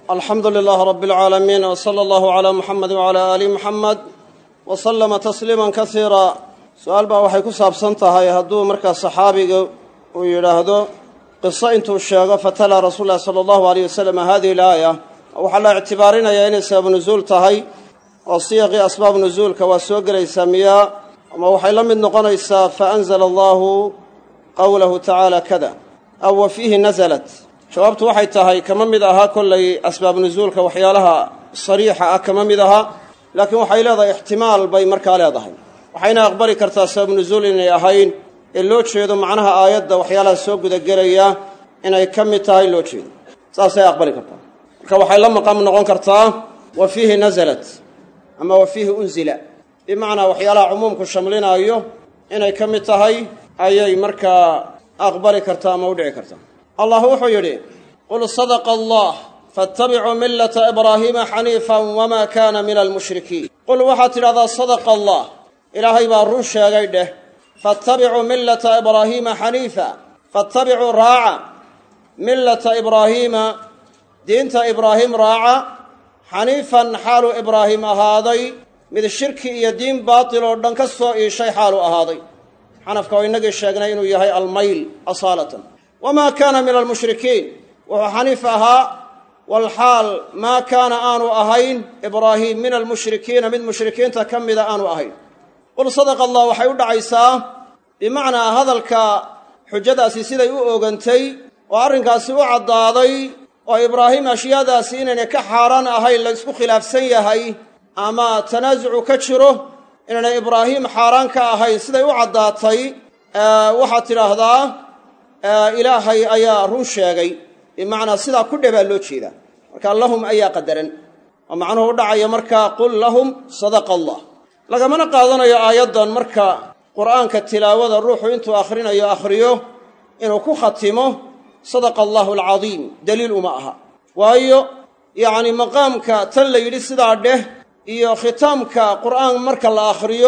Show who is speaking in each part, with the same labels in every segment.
Speaker 1: alxamdu lilaah rabi alcaalamiin w sala allahu calaa muxamedi wacalaa aali muxamed wa sallama tasliiman kasiira su-aal baa waxay ku saabsan tahay hadduu markaa saxaabiga uu yidhaahdo qiso intuu sheego fatalaa rasuul lahi sala allahu aleyh wasalam hadihi alaaya waxaa la ictibaarinayaa inay sababu nusuul tahay oo siyaqii asbaabu nusuulka waa soo gelaysaa miyaa ama waxay la mid noqonaysaa faanzala allahu qowlahu tacaala kada aw wa fiihi nasalat jawaabtu waxay tahay kama mid ahaa kollay asbaab nusuulka waxyaalaha sariixa ah kama mid ahaa laakiin waxay leedahay ixtimaal bay markaa leedahay waxayna aqbali kartaa sabab nusuul inay ahayn ee loo jeedo macnaha aayadda waxyaalaha soo gudagelaya inay ka mid tahay loo jeedo saasay aqbali kartaa marka waxay la maqam noqon kartaa wa fiihi nasalat ama wa fiihi unzila bimacnaa waxyaalaha cumuumku shamlinaayo inay ka mid tahay ayay markaa aqbali kartaa ama u dhici kartaa allah wuxuu yidhi qul sadaqa allah faattabicuu millata ibraahiima xaniifan wamaa kaana min almushrikiin qul waxaad tidhahdaa sadaqa allah ilaahay baa run sheegay dheh faattabicuu millata ibraahiima xaniifa faattabicuu raaca millata ibraahiima diinta ibraahim raaca xaniifan xaaluu ibraahim ahaaday mid shirki iyo diin baatil oo dhan ka soo iishay xaaluu ahaaday xanafka oo innagii sheegnay inuu yahay almayl asaalatan wamaa kaana min almushrikiin wuxuu xaniif ahaa walxaal maa kaana aanu ahayn ibraahiim min almushrikiina mid mushrikiinta ka mida aanu ahayn qul sadaqa allah waxay u dhacaysaa bimacnaa hadalka xujadaasi siday u oogantay oo arrinkaasi u caddaaday oo ibraahim ashyaadaasi inaynay ka xaaraan ahayn la ysku khilaafsan yahay ama tanaasucu ka jiro inaynay ibraahim xaaraan ka ahayn siday u caddaatay waxaad tidhaahdaa ilaahay ayaa run sheegay bimacnaa sidaa ku dhebaa loo jeedaa marka lahum ayaa qadaran oo macnuhu u dhacaya markaa qul lahum sadaqa allah lagamana qaadanayo aayaddan marka qur'aanka tilaawada ruuxu intuu akhrinayo akhriyo inuu ku khatimo sadaqa allahu alcadiim daliil uma aha waayo yacni maqaamka tan la yidhi sidaa dheh iyo khitaamka qur'aan marka la akhriyo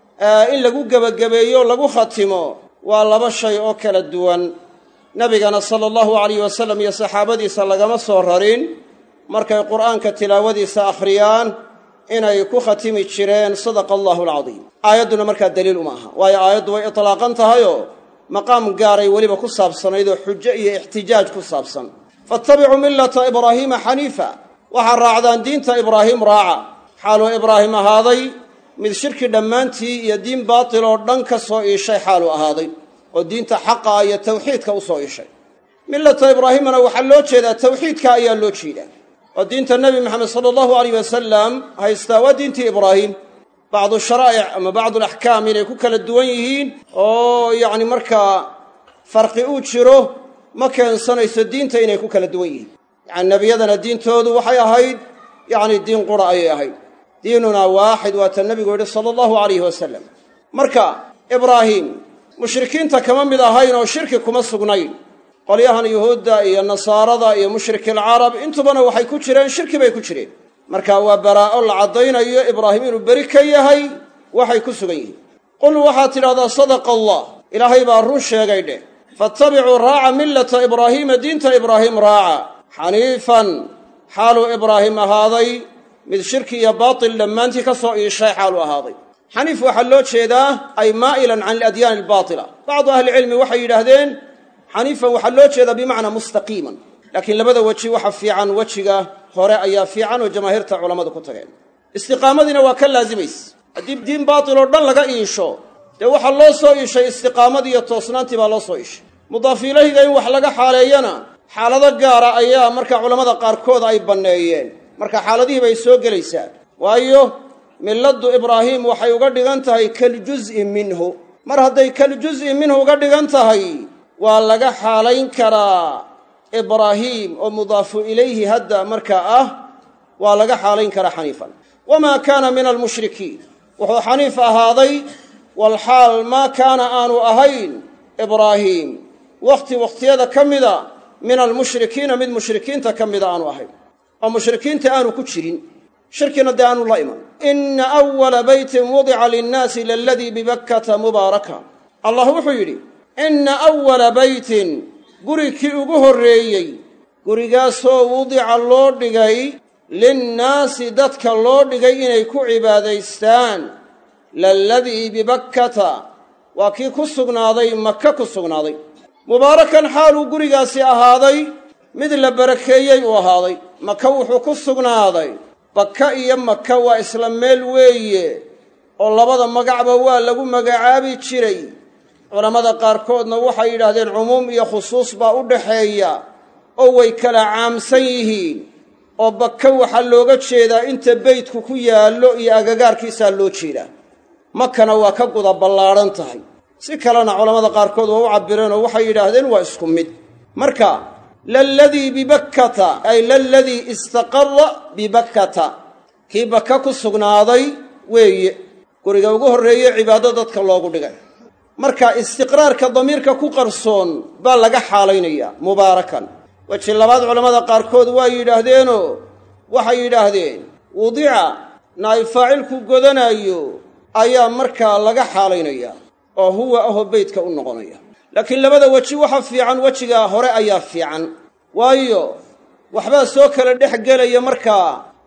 Speaker 1: in lagu gebagabeeyo lagu khatimo waa laba shay oo kala duwan nebigana sala allahu alayh wasalam iyo saxaabadiisa lagama soo rarin markay qur'aanka tilaawadiisa akhriyaan inay ku khatimi jireen sadaqa allahu alcadiim aayadduna markaa daliil uma aha waayo aayaddu way itlaaqan tahayoo maqaam gaaray weliba ku saabsanayd oo xujo iyo ixtijaaj ku saabsan faattabicuu millata ibraahiima xaniifa waxaad raacdaan diinta ibraahim raaca xaaluu ibraahim ahaaday mid shirki dhammaantii iyo diin baatil oo dhan ka soo iishay xaaluu ahaaday oo diinta xaqa ah iyo tawxiidka u soo iishay millata ibraahimana waxaa loo jeedaa tawxiidka ayaa loo jeedaa oo diinta nebi maxamed sala allahu alayh wasalam haystaa waa diintii ibraahim bacdu sharaa'ic ama bacdu alaxkaam inay ku kala duwan yihiin oo yacni markaa farqi uu jiro ma keensanayso diinta inay ku kala duwan yihiin yacani nebiyadana diintoodu waxay ahayd yacni diin qura ayay ahayd diinunaa waaxid waa ta nebigu yidhi sala allahu alayhi wasalam marka ibraahim mushrikiinta kama mid ahayn oo shirki kuma sugnayn qolyahan yuhuudda iyo nasaarada iyo mushrikilcarab intubana waxay ku jireen shirki bay ku jireen marka waa baraa'o la caddaynayo ibraahim inuu beri ka yahay waxay ku sugan yihiin qul waxaad tidhahdaa sadaqa allah ilaahay baa run sheegay dheh faattabicuu raaca millata ibraahiima diinta ibraahim raaca xaniifan xaaluu ibraahim ahaaday mid shirki iyo baatil dhammaantii ka soo iishay xaaluu ahaaday xaniif waxaa loo jeedaa ay maa'ilan can aladyaani albaatila bacdu ahlicilmi waxay yidhaahdeen xaniifan waxaa loo jeedaa bimacnaa mustaqiiman laakiin labada weji waxa fiican wejiga hore ayaa fiican oo jamaahiirta culammadu ku tageen istiqaamadiina waa ka laasimayse haddii diin baatil oo dhan laga iisho dee waxaa loo soo iishay istiqaamadii iyo toosnaantii baa loo soo iishay mudaaf ilahiga in wax laga xaaleeyana xaalado gaara ayaa marka culammada qaarkood ay banneeyeen marka xaaladihii bay soo gelaysaa waayo milladdu ibraahim waxay uga dhigan tahay kaljuz'i minhu mar hadday kaljuz'i minhu uga dhigan tahay waa laga xaalayn karaa ibraahiim oo mudaafu ilayhi hadda markaa ah waa laga xaalayn karaa xaniifan wamaa kaana min almushrikiin wuxuu xaniif ahaaday walxaal maa kaana aanu ahayn ibraahiim wakhti wakhtiyada ka mida min almushrikiina mid mushrikiinta ka mida aanu ahayn oo mushrikiinta aanu ku jirin shirkina dee aanu la iman ina awala beytin wudica linnaasi laladii bibakkata mubaaraka allah wuxuu yidhi inna awala beytin guri kii ugu horreeyey gurigaasoo wudica loo dhigay linnaasi dadka loo dhigay inay ku cibaadaystaan laladii bibakkata waa kii ku sugnaaday maka ku sugnaaday mubaarakan xaaluu gurigaasi ahaaday mid la barakeeyey uu ahaaday maka wuxuu ku sugnaaday baka iyo maka waa isla meel weeye oo labada magacba waa lagu magacaabi jiray culammada qaarkoodna waxay yidhaahdeen cumuum iyo khusuus baa u dhaxeeya oo way kala caamsan yihiin oo baka waxaa looga jeedaa inta beydku ku yaallo iyo agagaarkiisaa loo jeedaa makana waa ka guda ballaadhan tahay si kalena culammada qaarkood waa u cabbireen oo waxay yidhaahdeen waa isku mid marka laladii bibakkata ay laladii istaqara bibakkata kii baka ku sugnaaday weeye guriga ugu horreeye cibaado dadka loogu dhigay marka istiqraarka damiirka ku qarsoon baa laga xaalaynayaa mubaarakan weji labaad culammada qaarkood waa yidhaahdeenoo waxay yidhaahdeen wudica naay faacilku godanaayo ayaa markaa laga xaalaynayaa oo huwa ahoo beydka u noqonaya laakiin labada weji waxa fiican wejiga hore ayaa fiican waayo waxbaa soo kala dhex gelaya markaa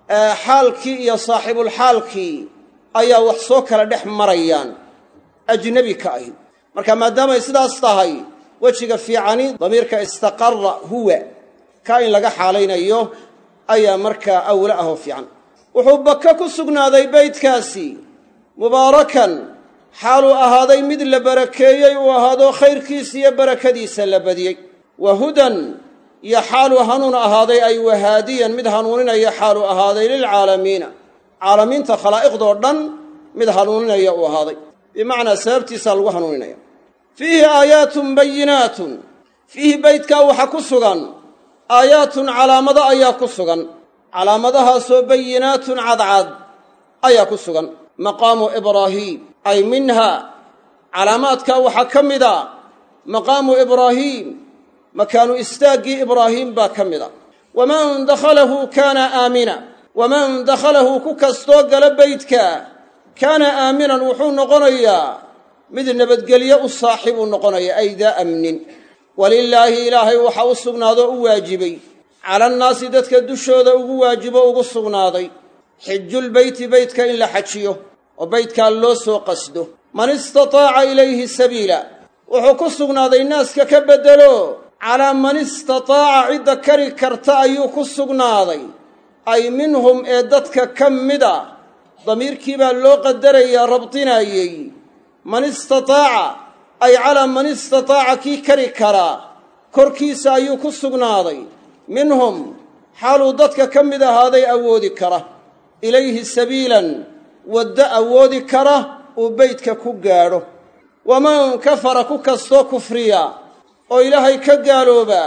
Speaker 1: xaalkii iyo saaxibulxaalkii ayaa wax soo kala dhex marayaan ajnebi ka ahi marka maadaamay sidaas tahay wejiga fiicani damiirka istaqara huwa ka in laga xaalaynayo ayaa markaa awla ahoo fiican wuxuu baka ku sugnaaday beydkaasi mubaarakan xaaluu ahaaday mid la barakeeyey uu ahaado khayrkiisa iyo barakadiisa la badiyey wa hudan iyo xaaluu hanuun ahaaday ay wahaadiyan mid hanuuninaya xaaluu ahaaday lilcaalamiina caalamiinta khalaa'iqdoo dhan mid hanuuninaya uu ahaaday bimacnaa sababtiisaa lagu hanuuninaya fiihi aayaatun bayinaatun fiihi beydkaa waxaa ku sugan aayaatun calaamado ayaa ku sugan calaamadahaasoo bayinaatun cadcad ayaa ku sugan maqaamu ibraahiim ay minha calaamaadkaa waxaa ka mida maqaamu ibraahiim makaanu istaaggii ibraahiim baa ka mida waman dakhalahu kaana aamina waman dakhalahu ku kastoo gala beydka kaana aaminan wuxuu noqonayaa mid nabadgelyo u saaxiibuu noqonaya ay daa amnin walilaahi ilaahay waxaa u sugnaadoo u waajibay calannaasi dadka dushooda ugu waajibo ugu sugnaaday xijulbeyti beytka in la xajiyo oo beydkaa loo soo qasdo man istataaca ilayhi sabiila wuxuu ku sugnaaday naaska ka beddelo calaa man istataaca cidda kari karta ayuu ku sugnaaday ay minhum ee dadka ka mida damiirkii baa loo qadarayaa rabdinaayey man istataaca ay calaa man istataaca kii kari karaa korkiisa ayuu ku sugnaaday minhum xaaluu dadka ka mid ahaaday awoodi kara ilayhi sabiilan waddo awoodi kara uu beydka ku gaadho waman kafara ku kastoo kufriya oo ilaahay ka gaalooba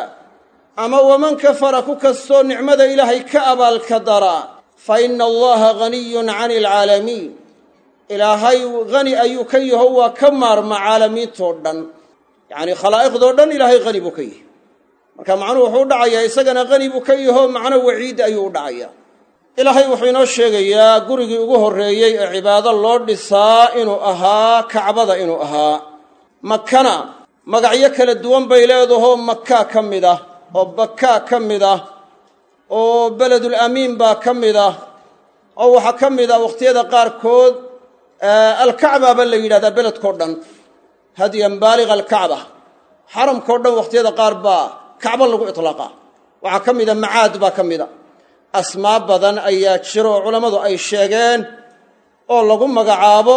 Speaker 1: ama waman kafara ku kastoo nicmada ilaahay ka abaalka dara fa inna allaha haniyun cani alcaalamiin ilaahay hani ayuu ka yaho waa ka maarma caalamiintoo dhan yacnii khalaa'iqdoo dhan ilaahay hani buu ka yahay marka macnuhu wuxuu u dhacayaa isagana hani buu ka yaho macno waciid ayuu u dhacayaa ilaahay wuxuu inoo sheegayaa gurigii ugu horreeyey ee cibaado loo dhisaa inuu ahaa kacbada inuu ahaa makana magacyo kala duwan bay leedahoo makaa ka mid ah oo bakaa ka mid ah oo beledul amiin baa ka mid ah oo waxaa ka mid ah wakhtiyada qaarkood alkacbaaba la yidhahdaa beledkao dhan hadyan baaliga alkacba xaramkao dhan wakhtiyada qaar baa kacbo lagu iطlaaqaa waxaa ka mida macaad baa ka mida asmaa badan ayaa jiro oo culammadu ay sheegeen oo lagu magacaabo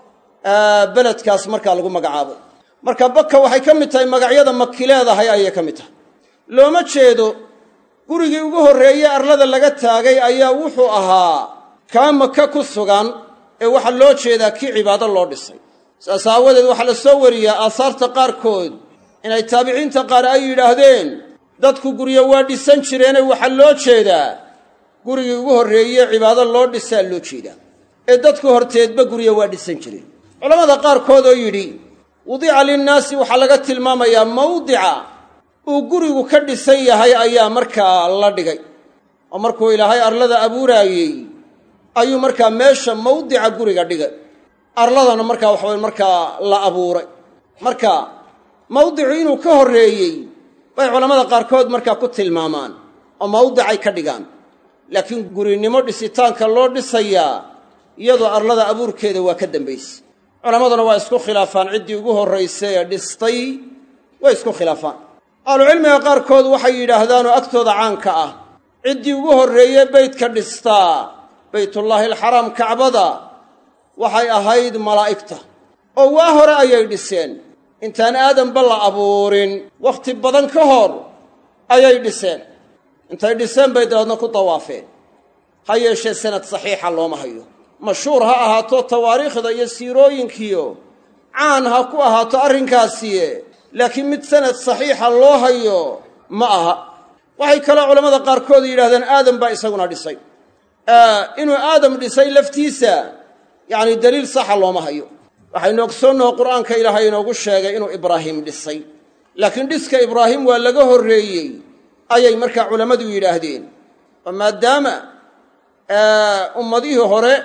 Speaker 1: beledkaas markaa lagu magacaabo marka baka waxay ka mid tahay magacyada maki leedahay ayay ka mid tahay looma jeedo gurigii ugu horreeye arlada laga taagay ayaa wuxuu ahaa kaa maka ku sugan ee waxaa loo jeedaa kii cibaado loo dhisay saas aawadeed waxaa la soo wariyaa aasaarta qaarkood inay taabiciinta qaar ay yidhaahdeen dadku guryo waa dhisan jireene waxaa loo jeedaa gurigii ugu horreeye cibaado loo dhisaa loo jeedaa ee dadku horteedba guryo waa dhisan jireen culammada qaarkood oo yidhi wudica linnaasi waxaa laga tilmaamayaa mawdica uu gurigu ka dhisan yahay ayaa markaa la dhigay oo markuu ilaahay arlada abuuraayey ayuu markaa meesha mawdica guriga dhigay arladana markaa waxaway markaa la abuuray marka mawdicu inuu ka horreeyey bay culammada qaarkood markaa ku tilmaamaan oo mawdicay ka dhigaan laakiin gurinimo dhisitaanka loo dhisayaa iyadoo arlada abuurkeeda waa ka dambayse culammaduna waa isku khilaafaan ciddii ugu horraysay ee dhistay way isku khilaafaan ahlucilmiga qaarkood waxay yidhaahdaan oo agtooda caanka ah ciddii ugu horreeye beytka dhistaa baytullaahi alxaraam kacbada waxay ahayd malaa'igta oo waa hore ayay dhiseen intaan aadanba la abuurin wakhti badan ka hor ayay dhiseen intay dhiseen bay dabeedna ku dawaafeen ha yeeshee sanad saxiixa looma hayo mashhuur ha ahaato tawaariikhda iyo siirooyinkiyo caan ha ku ahaato arrinkaasiye laakiin mid sanad saxiixa loo hayo ma aha waxay kaloo culammada qaarkood yidhahdeen aadam baa isaguna dhisay inuu aadam dhisay laftiisa yacni daliil saxa looma hayo waxaynu ogsoonnaho qur'aanka ilaahay inoogu sheegay inuu ibraahim dhisay laakiin dhiska ibraahim waa laga horreeyey ayay markaa culammadu yidhaahdeen oo maadaama ummadihii hore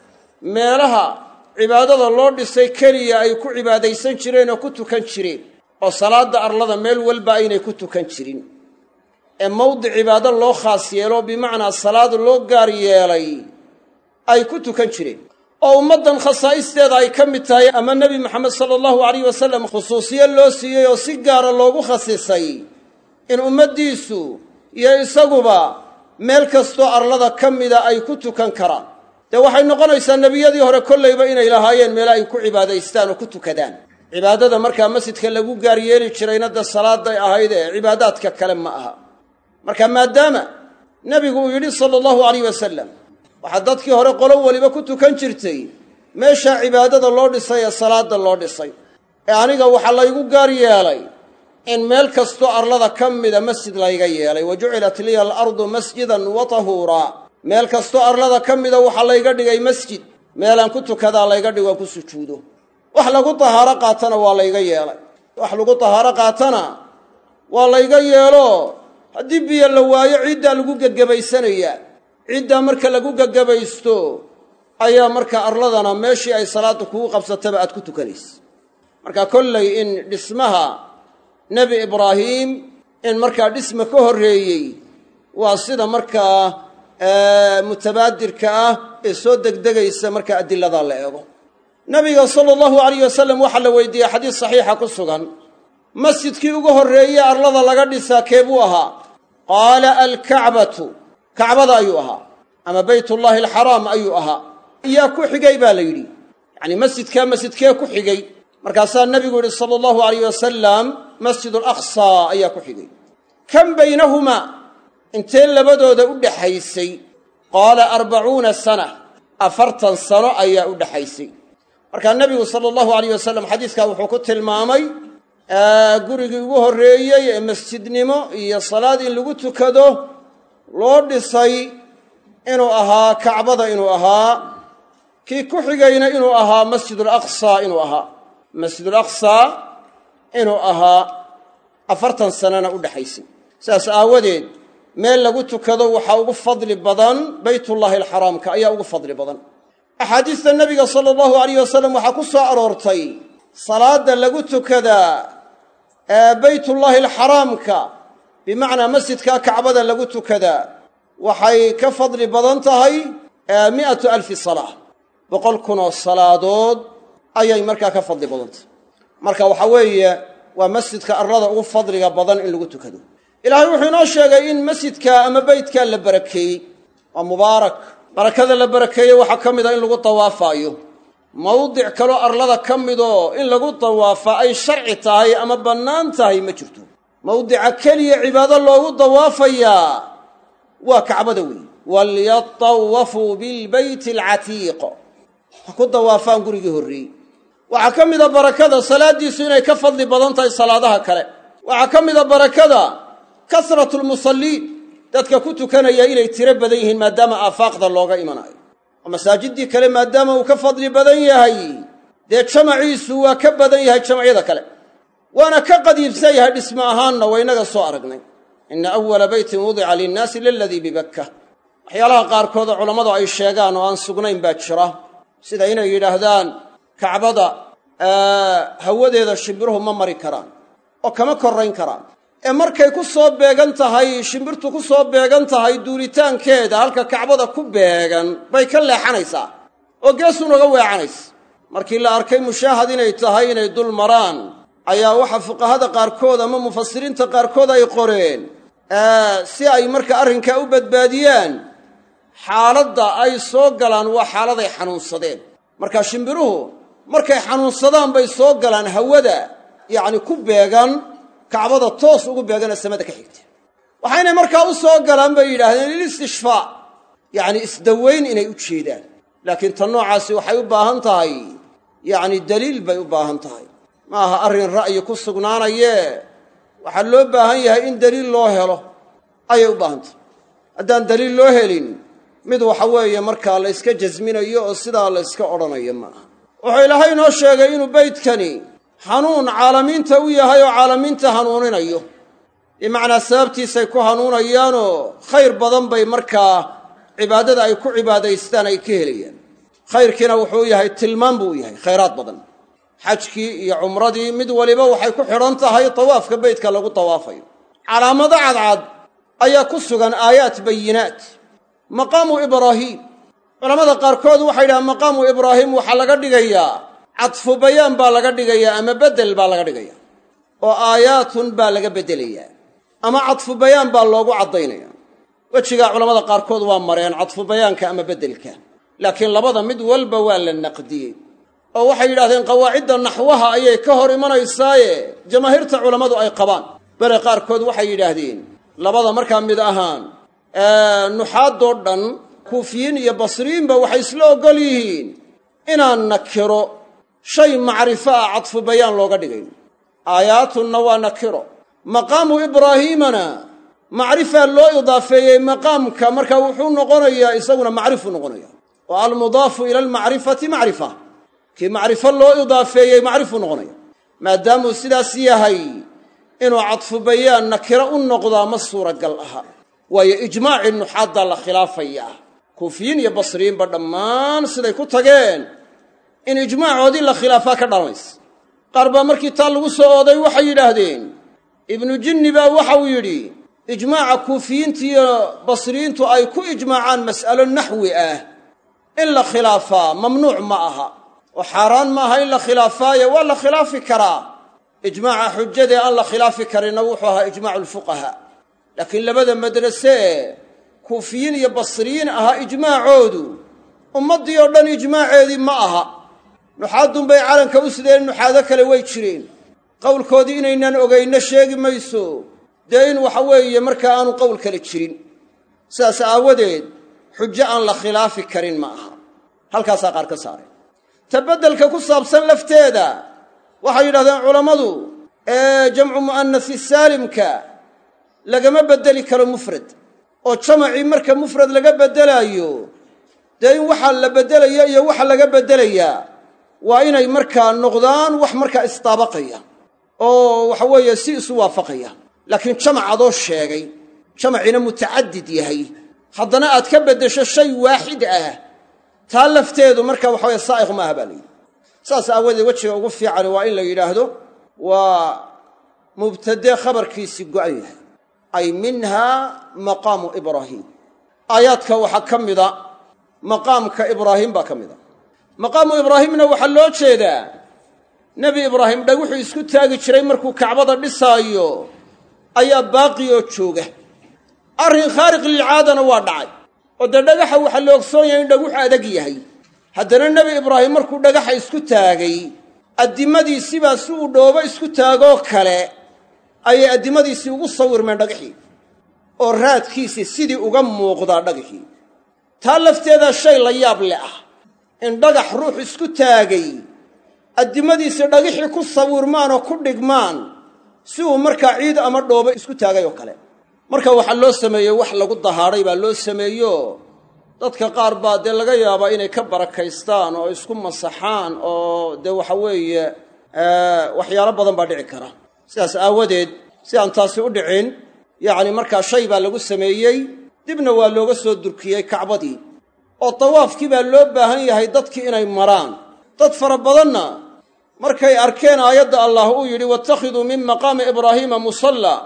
Speaker 1: meelaha cibaadada loo dhisay keliya ay ku cibaadaysan jireen oo ku tukan jireen oo salaadda arlada meel walba aynay ku tukan jirin ee mawdic cibaado loo khaas yeelo bimacnaa salaad loo gaar yeelay ay ku tukan jireen oo ummaddan khasaa'isteeda ay ka mid tahay ama nebi moxamed sala allahu alayh wasalam khusuusiye loo siiyey oo si gaara loogu khasisay in ummaddiisu iyo isaguba meel kastoo arlada ka mida ay ku tukan karaan dee waxay noqonaysaa nebiyadii hore kollayba inay lahaayeen meelo ay ku cibaadaystaan oo ku tukadaan cibaadada markaa masjidka lagu gaar yeeli jirayna dee salaaday ahayd ee cibaadaadka kale ma aha marka maadaama nebigu uu yidhi sala allahu alayh wasalam waxaa dadkii hore qolo weliba ku tukan jirtay meeshaa cibaadada loo dhisay ee salaada loo dhisay ee aniga waxaa laygu gaar yeelay in meel kastoo arlada ka mida masjid layga yeelay wa jucilat liya alardu masjidan wa tahuuraa meel kastoo arlada ka mida waxaa layga dhigay masjid meelaan ku tukadaa layga dhigo aan ku sujuudo wax lagu tahaaro qaatana waa layga yeelay wax lagu tahaaro qaatana waa layga yeelo haddii biyo la waayo ciiddaa lagu gegebaysanayaa ciiddaa marka lagu gegebaysto ayaa marka arladana meeshii ay salaadda kugu qabsataba aad ku tukanaysa marka kollay in dhismaha nebi ibraahim in markaa dhisma ka horreeyey waa sida markaa mutabaadirka ah ee soo degdegaysa marka adiladaa la eego nabiga sala allahu alayh wasalam waxaa la weydiiyey xadiis saxiixa ku sugan masjidkii ugu horreeye arlada laga dhisaa kee buu ahaa qaala alkacbatu kacbada ayuu ahaa ama baytullaahi alxaraam ayuu ahaa yaa ku xigay baa la yidhi yacni masjidkaa masjidkee ku xigay markaasaa nebigu yidhi sala allahu alayh wasalam masjid alaqsaa ayaa ku xigay kam baynahumaa intee labadooda u dhaxaysay qaala arbacuuna sana afartan sano ayaa u dhaxaysay markaa nebigu sala allahu alayh wasalam xadiiskaa wuxuu ku tilmaamay gurigii ugu horreeyey ee masjidnimo iyo salaad in lagu tukado loo dhisay inuu ahaa kacbada inuu ahaa kii ku xigayna inuu ahaa masjidulaqsaa inuu ahaa masjidulaqsaa inuu ahaa afartan sanana u dhexaysay sidaas aawadeed meel lagu tukado waxaa ugu fadli badan baytullaahi alxaraamka ayaa ugu fadli badan axaadiista nebiga sala allahu alayh wasalam waxaa ku soo aroortay salaadda lagu tukadaa ee baytullaahi alxaraamka bimacnaa masjidkaa kacbada lagu tukadaa waxay ka fadli badan tahay mi'atu alfi salaa boqol kunoo salaadood ayay markaa ka fadli badan tahay marka waxaa weeye waa masjidka arlada ugu fadliga badan in lagu tukado ilaahay wuxuu inoo sheegay in masjidka ama beytkaa la barakeeyey waa mubaarak barakada la barakeeyey waxaa ka mid a in lagu dawaafaayo mawdic kaloo arlada ka midoo in lagu dawaafaa ay sharci tahay ama bannaan tahay ma jirto mawdica keliya cibaado loogu dawaafayaa waa kacbada weeye walyatawafuu bilbeyti alcatiiq ha ku dawaafaan gurigii horreeyey waxaa ka mida barakada salaaddiisu inay ka fadli badan tahay salaadaha kale waxaa ka mida barakada kasratu lmusalliin dadka ku tukanaya inay tiro badan yihiin maadaama aafaaqda looga imanayo oo masaajiddii kale maadaama uu ka fadli badan yahay dee jamaciisu waa ka badan yahay jamacyada kale waana ka qadiibsan yahay dhismo ahaanna waynaga soo aragnay ina awala beytin wudica linnaasi laladii bibakka waxyaalaha qaarkoodoo culammadu ay sheegaan oo aan sugnayn baa jira sida inay yidhaahdaan kacbada hawadeeda shimbiruhu ma mari karaan oo kama korrayn karaan ee markay ku soo beegan tahay shimbirtu ku soo beegan tahay duulitaankeeda halka kacbada ku beegan bay ka leexanaysaa oo geesunaga weecanaysa markii la arkay mushaahad inay tahay inay dul maraan ayaa waxa fuqahada qaarkood ama mufasiriinta qaarkood ay qoreen si ay marka arrinkaa u badbaadiyaan xaaladda ay soo galaan waa xaaladay xanuunsadeen marka shimbiruhu markay xanuunsadaan bay soo galaan hawada yacni ku beegan kacbada toos ugu beeganee samada ka xigta waxaynay markaa u soo galaan bay yidhaahdeen lilistishfaa yacni isdawayn inay u jeedaan laakiin tan noocaasi waxay u baahan tahay yacni daliil bay u baahan tahay ma aha arrin ra'yi ku sugnaanayee waxaa loo baahan yahay in daliil loo helo ayay u baahan tahay haddaan daliil loo helin mid waxa weeye markaa la yska jasminayo oo sidaa la yska odhanayo ma aha wuxuu ilaahay inoo sheegay inuu beydkani hanuun caalamiinta u yahay oo caalamiinta hanuuninayo bimacnaa sababtiisay ku hanuunayaanoo khayr badan bay markaa cibaadada ay ku cibaadaystaan ay ka helayaan khayrkiina wuxuu yahay tilmaan buu yahay khayraad badan xajkii iyo cumradii mid waliba waxay ku xidhan tahay tawaafka beydka lagu tawaafayo calaamado cadcad ayaa ku sugan aayaat bayinaat maqaamu ibraahiim culamada qaarkood waxay yidhahaan maqaamu ibraahim waxaa laga dhigayaa cadfu bayaan baa laga dhigayaa ama beddel baa laga dhigayaa oo aayaatun baa laga beddelayaa ama cadfu bayaan baa loogu caddaynaya wejigaa culamada qaarkood waa mareen cadfu bayaanka ama beddelka laakiin labada mid walba waa la naqdiyey oo waxay yidhahdeen qawaacidda naxwaha ayay ka hor imanaysaaye jamaahiirta culammadu ay qabaan bere qaarkood waxay yidhaahdeen labada markaa mid ahaan nuxaadoo dhan kuufiyiin iyo basriyiinba waxay isla oggol yihiin inaan nakiro shay macrifo ah cadfu bayaan looga dhigayn aayaatunna waa nakiro maqaamu ibraahiimana macrifaa loo idaafeeyey maqaamka marka wuxuu noqonayaa isaguna macrifuu noqonaya oo almudaafu ila almacrifati macrifa kii macrifo loo idaafeeyey macrifuu noqonaya maadaamuu sidaas yahay inuu cadfu bayaan nakiro u noqdaa ma suuragal aha waayo ijmaacii nuxaaddaa la khilaafayaa kuufiyiin iyo basriyiinba dhammaan siday ku tageen in ijmaacoodii la khilaafaa ka dhalanaysa qaar baa markii taa lagu soo ooday waxay yidhaahdeen ibnu jinni baa waxau yidhi ijmaaca kuufiyiinta iyo basriyiintu ay ku ijmaacaan mas'alo naxwi ah in la khilaafaa mamnuuc ma aha oo xaaraan ma aha in la khilaafaaye waa la khilaafi karaa ijmaaca xujadee aan la khilaafi karinna wuxuu ahaa ijmaacu lfuqahaa laakiin labada madrase ee kuufiyiin iyo basriyiin ahaa ijmaacoodu ummaddii oo dhan ijmaaceedii ma aha nuxaadun bay calanka u sideen nuxaado kale way jireen qowlkoodii inaynaan ogaynno sheegi mayso dee in waxa weeye markaa aanu qowl kale jirin sidaas aawadeed xujo aan la khilaafi karin ma aha halkaasaa qaar ka saareen ta beddelka ku saabsan lafteeda waxay yidhahdeen culammadu ee jamcu mu'anasi saalimka lagama beddeli karo mufrad oo jamacii marka mufrad laga beddelaayo dee in waxa la beddelayo iyo waxa laga beddelayaa waa inay markaa noqdaan wax markaa isdaabaqaya oo waxa weeye si isu waafaqaya laakiin jamac adoo sheegay jamaciina mutacadid yahay haddana aad ka beddesho shay waaxid ah taa lafteedu marka waxa weye saa'iq maaha baa layidhi saas aawadeed wejiga ugu fiican waa in la yidhaahdo waa mubtade khabarkiisii go'an yahay ay minhaa maqaamu ibraahiim aayaadka waxaa ka mida maqaamka ibraahim baa ka mida maqaamu ibraahimna waxaa loo jeedaa nebi ibraahim dhaguxuu isku taagi jiray markuu kacbada dhisaayo ayaa baaqi oo jooga arrin khaariq lilcaadana waa dhacay oo dee dhagaxa waxaa la ogsoon yahay in dhaguxu adag yahay haddana nebi ibraahim markuu dhagaxa isku taagay addimadiisibaa si uu dhoobo isku taagoo kale ayay addimadiisii ugu sawirmeen dhagaxii oo raadkiisii sidii uga muuqdaa dhagaxii taa lafteedaa shay la yaab le ah in dhagax ruux isku taagay addimadiisii dhagixii ku sawirmaan oo ku dhigmaan si uu markaa ciid ama dhoobo isku taagay oo kale marka waxaa loo sameeyey wax lagu dahaadhay baa loo sameeyo dadka qaar baa dee laga yaabaa inay ka barakaystaan oo isku masaxaan oo dee waxa weeye waxyaalo badan baa dhici kara sidaas aawadeed si aan taasi u dhicin yacni markaa shay baa lagu sameeyey dibna waa looga soo durkiyey kacbadii oo tawaafkii baa loo baahan yahay dadkii inay maraan dad fara badanna markay arkeen aayadda allah uu yidhi wattakhiduu min maqaami ibraahiima musalla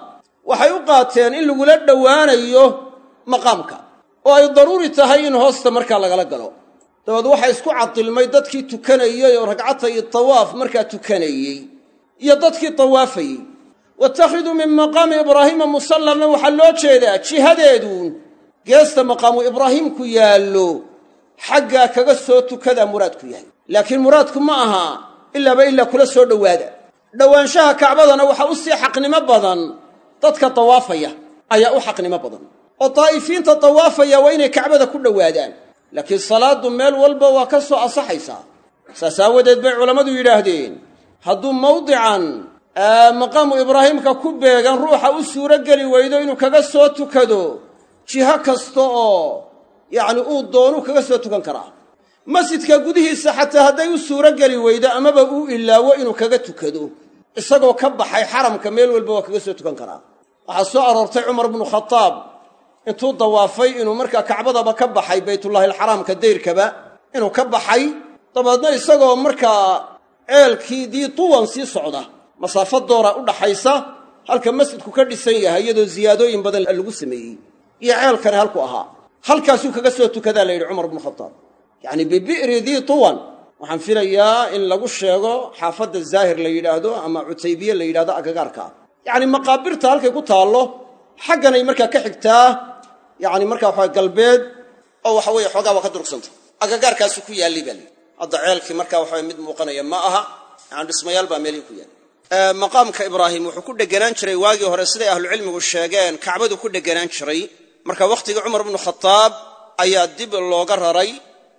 Speaker 1: waxay u qaateen in lagula dhowaanayo maqaamka oo ay daruuri tahay in hoosta markaa lagala galo dabeed waxaa isku cadilmay dadkii tukanayey oo ragcata iyo tawaaf markaa tukanayey iyo dadkii tawaafayey waittakhiduu min maqaami ibraahiima musallanna waxaa loo jeedaa jihadeeduun geesta maqaamu ibraahiimku yaallo xaggaa kaga soo tukadaa muraadku yahay laakiin muraadku ma aha ilaaba ilaa kula soo dhowaada dhowaanshaha kacbadana waxaa u sii xaqnimo badan dadka tawaafaya ayaa u xaqnimo badan oo daa'ifiinta tawaafaya waa inay kacbada ku dhowaadaan laakiin salaaddu meel walba waa ka soo asaxaysaa saas aawadeed bay culammadu yidhaahdeen hadduu mawdican maqaamu ibraahiimka ku beegan ruuxa u suuro geli weydo inuu kaga soo tukado jiho kasta oo yacni uu doonuu kaga soo tukan karaa masjidka gudihiisa xataa hadday u suuro geli weydo amaba uu ilaawo inuu kaga tukado isagoo ka baxay xaramka meel walba waa kaga soo tukan karaa waxaa soo aroortay cumar bnu khadaab intuu dawaafay inuu markaa kacbadaba ka baxay baytullaahi alxaraamka dayrkaba inuu ka baxay dabeedna isagoo markaa ceelkii dii tuwan sii socda masaafo doora u dhaxaysa halka masjidku ka dhisan yahay iyadoo ziyaadooyin badan lagu sameeyey iyo ceelkani halku ahaa halkaasuu kaga soo tukadaa la yidhi cumar bnu khadaab yacni bibi'ri dii tuwan waxaan filayaa in lagu sheego xaafadda zaahir la yidhaahdo ama cutaybiye la yidhahdo agagaarka ah yacni maqaabirta halkay ku taallo xagganay markaa ka xigtaa yacni markaa waxaa galbeed oo waxa weeye xoogaa waa ka durugsanta agagaarkaasu ku yaallay baa layidhi hadda ceelkii markaa waxaway mid muuqanaya ma aha yani dhismayaal baa meelihii ku yaallay maqaamka ibraahim wuxuu ku dheganaan jiray waagii hore siday ahlucilmigu sheegeen kacbadu ku dheganaan jiray marka wakhtigii cumar bnu khadaab ayaa dib looga raray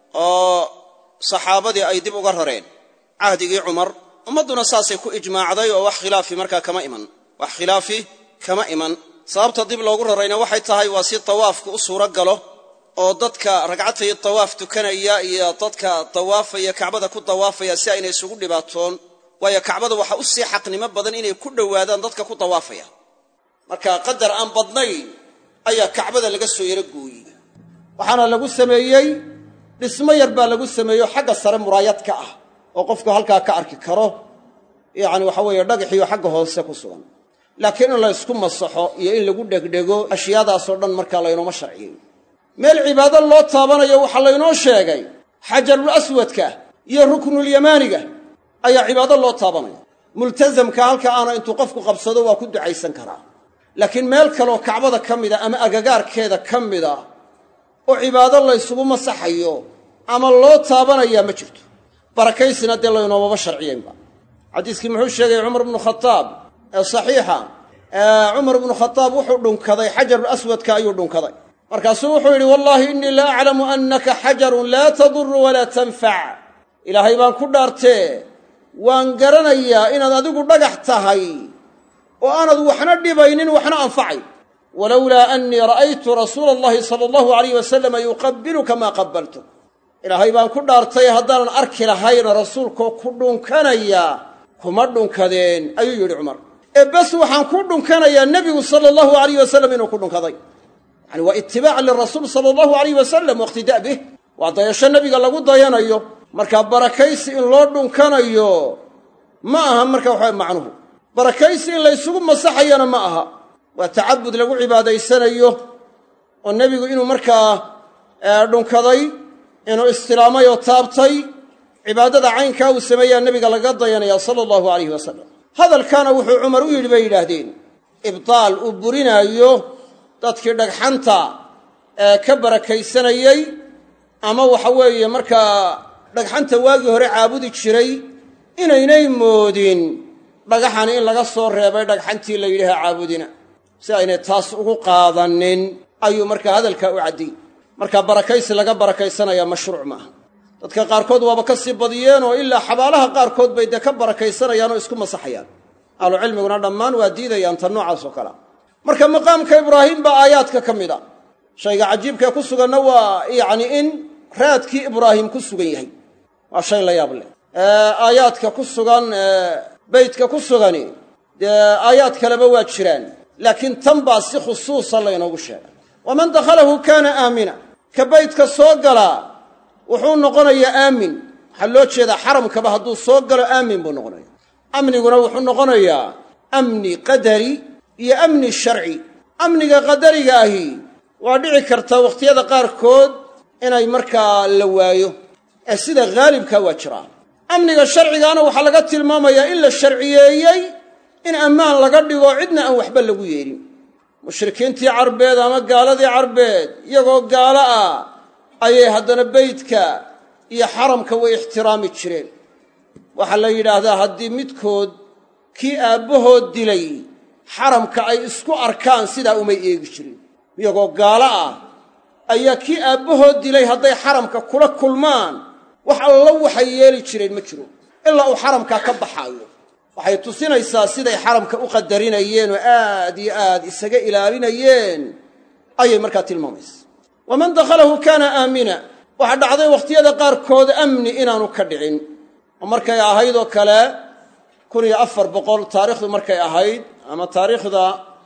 Speaker 1: oo saxaabadii ay dib uga rareen cahdigii cumar ummadduna saasay ku ijmaacday oo wax khilaafi markaa kama iman wax khilaafi kama iman sababta dib loogu rarayna waxay tahay waa si tawaafku u suuro galo oo dadka ragcatay tawaaf tukanaya iyo dadka tawaafaya kacbada ku tawaafaya si aynay isugu dhibaatoon waayo kacbada waxaa u sii xaqnimo badan inay ku dhowaadaan dadka ku tawaafaya marka qadar aan badnayn ayaa kacbada laga soo yaro gooyey waxaana lagu sameeyey dhismo yar baa lagu sameeyo xagga sare muraayad ka ah oo qofku halkaa ka arki karo yacni waxa weeye dhagaxiyo xagga hoose ku sugan laakiin in la ysku masaxo iyo in lagu dhegdhego ashyaadaasoo dhan markaa laynooma sharciyey meel cibaado loo taabanayo waxaa laynoo sheegay xajarul aswadka iyo ruknulyamaaniga ayaa cibaado loo taabanaya multasamka halka aana intuu qofku qabsado waa ku ducaysan karaa laakiin meel kaleoo kacbada ka mida ama agagaarkeeda ka mida oo cibaado laysugu masaxayo ama loo taabanayaa ma jirto barakaysina dee laynoomaba sharciyeynba xadiiskii muxuu sheegay cumar bnu khadaab ee saxiixa cumar bnu khadaab wuxuu dhunkaday xajarul aswadka ayuu dhunkaday markaasuu wuxuu yidhi wallaahi innii la aclamu annaka xajarun laa taduru walaa tanfac ilaahay baan ku dhaartee waan garanayaa inaad adigu dhagax tahay oo aanad waxna dhibaynin waxna anfacayn walowlaa annii ra'aytu rasuula allahi sala allahu alayh wasalama yuqabbiluka maa qabbaltuk ilaahay baan ku dhaartay haddaanan arki lahayna rasuulkoo ku dhunkanaya kuma dhunkadeen ayuu yidhi cumar ee bes waxaan ku dhunkanayaa nebigu sala allahu alayh wasalam inuu ku dhunkaday yani waa itibaacan lirasuul sala allahu alayh wasalam waiqtidaa bih waa dayasho nebiga lagu dayanayo markaa barakaysi in loo dhunkanayo ma aha marka waxaa macnuhu barakaysi in laysugu masaxayana ma aha waa tacabud lagu cibaadaysanayo oo nebigu inuu markaa dhunkaday inuu istilaamay oo taabtay cibaadada caynkaa uu sameeyaa nebiga laga dayanaya sala allahu alayhi wasalam hadalkaana wuxuu cumar u yidhi bay yidhaahdeen ibdaal uu burinaayo dadkii dhagxanta ee ka barakaysanayey ama waxa weeye markaa dhagxanta waagii hore caabudi jiray inaynay moodin dhagaxani in laga soo reebay dhagxantii la yidhaha caabudina si aynay taas ugu qaadanin ayuu markaa hadalkaa u caddiyey markaa barakaysi laga barakaysanaya mashruuc maaha dadka qaarkood waaba ka sii badiyeen oo ilaa xabaalaha qaarkood bay dee ka barakaysanayaan oo isku masaxayaan ahlucilmiguna dhammaan waa diidayaan tan noocaas oo kalea marka maqaamka ibraahim baa aayaadka ka mid a shayga cajiibkae ku suganna waa yacni in raadkii ibraahim ku sugan yahay waa shay la yaab leh aayaadka ku sugan beytka ku sugani dee aayaad kaleba waa jiraan laakiin tan baa si khusuusa laynoogu sheegay waman dakhalahu kaana aamina ka beytka soo galaa wuxuu noqonayaa aamin waxaa loo jeedaa xaramkaba hadduu soo galo aamin buu noqonaya amniguna wuxuu noqonayaa amni qadari iyo amni sharci amniga qadariga ahi waa dhici karta wakhtiyada qaarkood inay markaa la waayo ee sida haalibka waa jiraa amniga sharcigaana waxaa laga tilmaamayaa in la sharciyeeyey in ammaan laga dhigo cidna aan waxba lagu yeelin mushrikiintii carbeed ama gaaladii carbeed iyagoo gaalo ah ayay haddana beydka iyo xaramka way ixtiraami jireen waxaa la yidhaahdaa haddii midkood kii aabbahood dilay xaramka ay isku arkaan sidaa umay eegi jirin iyagoo gaalo ah ayaa kii aabbahood dilay hadday xaramka kula kulmaan wax allo waxay yeeli jireen ma jiro ilaa uu xaramkaa ka baxaayo waxay tusinaysaa siday xaramka u qadarinayeen oo aad iyo aad isaga ilaalinayeen ayay markaa tilmaamaysa waman dakhalahu kaana aamina waxaa dhacday wakhtiyada qaarkood amni inaanu ka dhicin oo markay ahayd oo kale kun iyo afar boqol taarikhdu markay ahayd ama taariikhda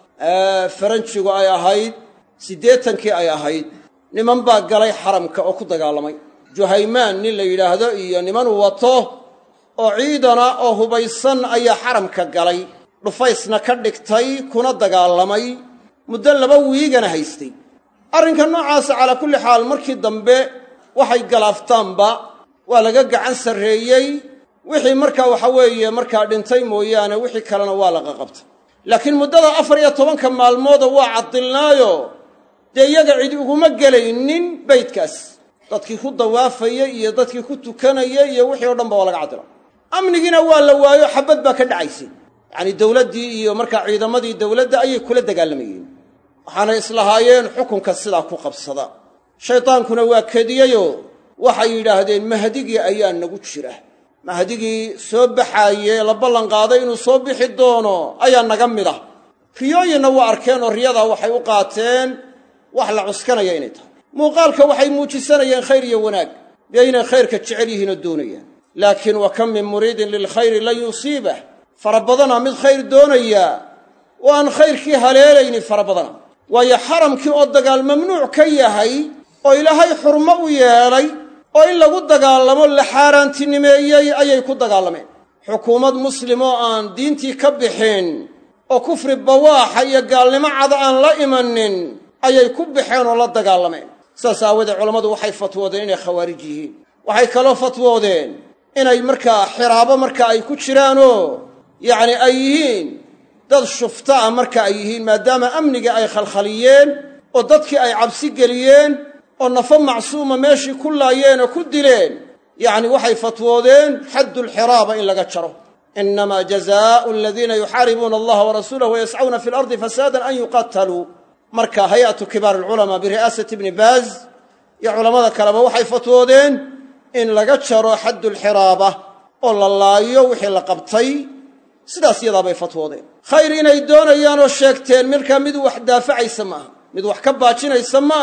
Speaker 1: faranjigu ay ahayd siddeetankii ay ahayd niman baa galay xaramka oo ku dagaalamay juhaymaan nin la yidhaahdo iyo niman wato oo ciidana oo hubaysan ayaa xaramka galay dhufaysna ka dhigtay kuna dagaalamay muddo laba wiigana haystay arrinka noocaasa calaa kulli xaal markii dambe waxay galaaftaanba waa laga gacan sarreeyey wixii markaa waxa weeye markaa dhintay mooyaane wixii kalena waa laga qabtay laakiin muddada afar iyo tobanka maalmooda waa caddilnaayo dee iyaga cid uguma gelaynin beydkaas dadkii ku dawaafaya iyo dadkii ku tukanaya iyo wixii o dhanba waa laga caddila amnigiina waa la waayo xabad baa ka dhacaysay yacanii dowladdii iyo markaa ciidamadii dowladda ayay kula dagaalamayeen waxaanay islahaayeen xukunka sidaa ku qabsada shaydaankuna waa kediyeyoo waxay yidhaahdeen mahdigii ayaa nagu jira mahdigii soo baxaaye la ballanqaaday inuu soo bixi doono ayaa naga mid ah riyooyinna waa arkeen oo riyadaa waxay u qaateen wax la cuskanaya inay tahay muuqaalka waxay muujisanayeen khayr iyo wanaag dee inay khayrka jecel yihiinoo doonayaan laakiin wa kam min muriidin lilkhayri lan yusiibah fara badana mid khayr doonaya oo aan khayrkii haleelayni fara badana waayo xaramkii oo dagaal mamnuuc ka yahay oo ilaahay xurmo u yeelay oo in lagu dagaalamo la xaaraantinimeeyey ayay ku dagaalameen xukuumad muslim oo aan diintii ka bixin oo kufri bawaaxa iyo gaalnimo cada aan la imanin ayay ku baxeen oo la dagaalameen saas aawadee culammadu waxay fatwoodeen inay khawaarij yihiin waxay kaloo fatwoodeen inay markaa xiraabo marka ay ku jiraanoo yacni ay yihiin dad shufta ah marka ay yihiin maadaama amnigii ay khalkhaliyeen oo dadkii ay cabsi geliyeen oo nafo macsuuma meeshii ku laayeen oo ku dileen yacni waxay fatwoodeen xaddulxiraaba in laga jaro innamaa jazaau aladiina yuxaaribuuna allaha warasuulahu wayascawna fi lardi fasaadan an yuqataluu marka hay-atu kibaar alculamaa biri'aasati ibni baaz iyo culammada kaleba waxay fatwoodeen in laga jaro xaddulxiraaba oo la laayo wixii la qabtay sidaas yadaabay fatwoodeen khayr inay doonayaan oo sheegteen markaa mid wax daafacaysa ma aha mid wax ka baajinaysa ma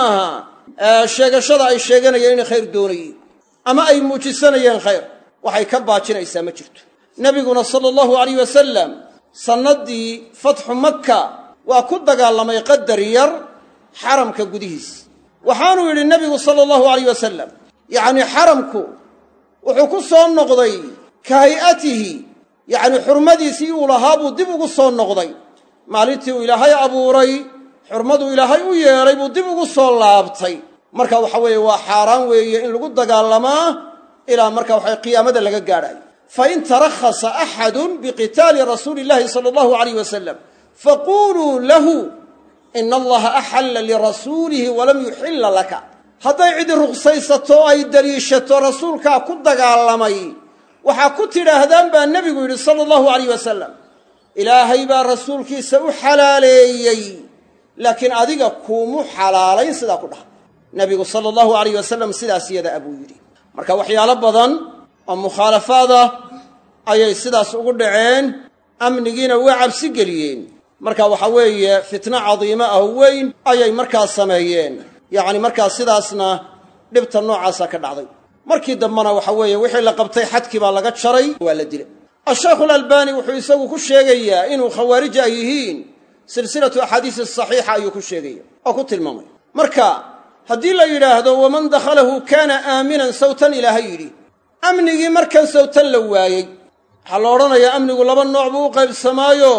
Speaker 1: aha sheegashada ay sheeganayeen inay khayr doonayeen ama ay muujisanayeen khayr waxay ka baajinaysaa ma jirto nebiguna sala allahu alayh wasalam sannaddii fatxu makka waa ku dagaalamay qadar yar xaramka gudihiis waxaanuu yidhi nebigu sala allahu alayh wasalam yacnii xaramku wuxuu ku soo noqday ka hay'atihi yacnii xurmadiisii uu lahaa buu dib ugu soo noqday maalintii uu ilaahay abuuray xurmaduu ilaahay u yeelay buu dib ugu soo laabtay marka waxa weeye waa xaaraan weeye in lagu dagaalamaa ilaa marka waxa qiyaamada laga gaadhayo fain tarakhasa axadun biqitaali rasuuli illahi sala allahu alayh wasalam faquluu lahu ina allaha axalla lirasuulihi walam yuxilla laka hadday cidi ruqsaysato o ay daliishato rasuulkaa ku dagaalamay waxaa ku tidhaahdaan baa nebigu yidhi sala allahu alayh wasalam ilaahay baa rasuulkiisa u xalaaleeyey laakiin adiga kuumu xalaalayn sidaa ku dhaha nebigu sala allahu alayh wasalam sidaas yada abuu yidhi marka waxyaalo badan oo mukhaalafaad ah ayay sidaas ugu dhaceen amnigiina waa cabsi geliyeen marka waxa weeye fitno cadiimo ah weyn ayay markaa sameeyeen yacni markaa sidaasna dhibta noocaasa ka dhacday markii dambena waxa weeye wixii la qabtay xadkii baa laga jaray waa la dilay ashaykhu alalbani wuxuu isagu ku sheegayaa inuu khawaarij ay yihiin silsilatu axaadiisi saxiixa ayuu ku sheegaya oo ku tilmaamay marka haddii la yidhaahdo waman dakhalahu kaana aaminan sawtan ilaahay yidhi amnigii markan sawtan la waayey waxaa la odhanayaa amnigu laba nooc buu u qaybsamaayo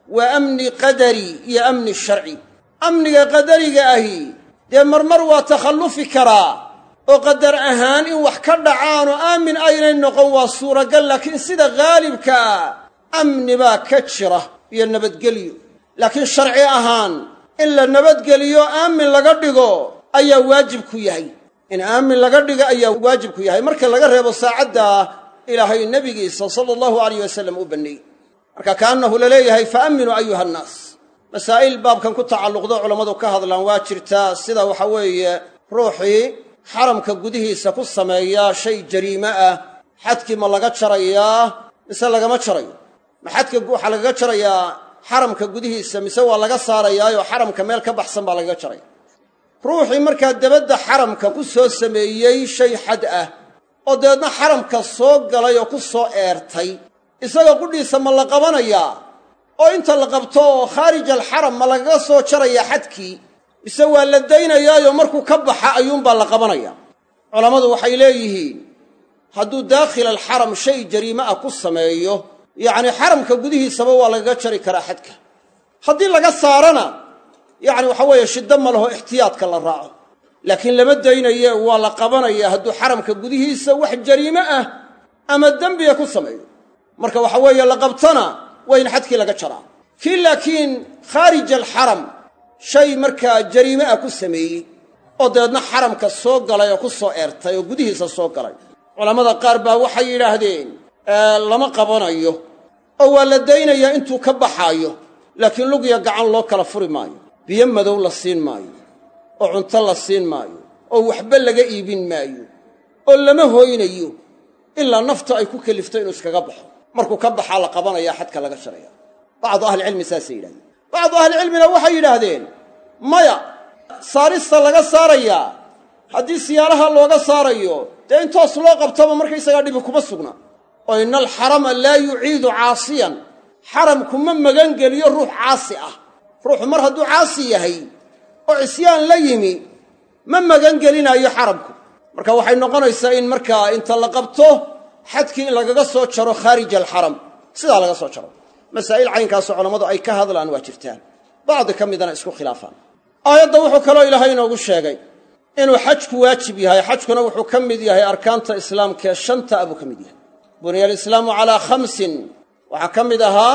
Speaker 1: waa amni qadari iyo amni sharci amniga qadariga ahi dee marmar waa takhallufi karaa oo qadar ahaan in wax ka dhacaanoo aamin aynay noqon waa suuragal laakiin sida haalibka ah amni baa ka jira iyo nabadgelyo laakiin sharci ahaan in la nabadgeliyo aamin laga dhigo ayaa waajib ku yahay in aamin laga dhigo ayaa waajib ku yahay marka laga reebo saacadda ilaahay nebigiisa sala allahu alayh wasalam u banneeyey marka kaannahu la leeyahay fa amminuu ayuha annaas masaa'il baabkan ku tacalluqdo culammadu ka hadlaan waa jirtaa sida waxa weeye ruuxii xaramka gudihiisa ku sameeya shay jariime ah xadkii ma laga jarayaa mise lagama jarayo ma xadka waxaa lagaga jarayaa xaramka gudihiisa mise waa laga saarayaayo xaramka meel ka baxsan baa lagaga jaraya ruuxii markaa debadda xaramka ku soo sameeyey shay xad ah oo dabeedna xaramka soo galay oo ku soo eertay isaga qudhiisa ma la qabanayaa oo inta la qabto oo khaarij alxaram ma lagaga soo jarayaa xadkii mise waa la daynayaayo markuu ka baxa ayuunbaa la qabanaya culammadu waxay leeyihiin hadduu daakhil alxaram shay jariime ah ku sameeyo yacni xaramka gudihiisaba waa lagaga jari karaa xadka haddii laga saarana yacni waxa weeye shiddo ma laho ixtiyaadka la raaco laakiin lama daynaye waa la qabanaya hadduu xaramka gudihiisa wax jariime ah ama dembiga ku sameeyo marka waxa weeye la qabtana waa in xadkii laga jaraa kii laakiin khaarij alxaram shay markaa jariime ah ku sameeyey oo dabeedna xaramka soo galay oo ku soo eertay oo gudihiisa soo galay culammada qaar baa waxay yidhaahdeen lama qabanayo oo waa la daynayaa intuu ka baxaayo laakiin lugya gacan loo kala furi maayo biyo madow la siin maayo oo cunto la siin maayo oo waxba laga iibin maayo oo lama hooynayo ilaa naftu ay ku kelifto inuu iskaga baxo markuu ka baxaa la qabanaya xadka laga jaraya bacdu ahlicilmi saasay yidhahdeen bacdu ahlicilmina waxay yidhaahdeen maya saarista laga saarayaa haddii siyaaraha looga saarayo dee in toos loo qabtoba markaysagaa dhibi kuma sugna oo ina alxarama laa yuciidu caasiyan xaramku ma magangeliyo ruux caasi ah ruuxu mar hadduu caasi yahay oo cisyaan la yimi ma magangelinaayo xaramku marka waxay noqonaysaa in markaa inta la qabto xadkii in lagaga soo jaro khaarij alxaram sidaa laga soo jaro masaa'il caynkaasoo culammadu ay ka hadlaan waa jirtaan bacdi ka midana isku khilaafaan aayadda wuxuu kaloo ilaahay inoogu sheegay inuu xajku waajib yahay xajkuna wuxuu ka mid yahay arkaanta islaamkaee shanta a buu ka mid yahay buniya alislaamu calaa khamsin waxaa ka mid ahaa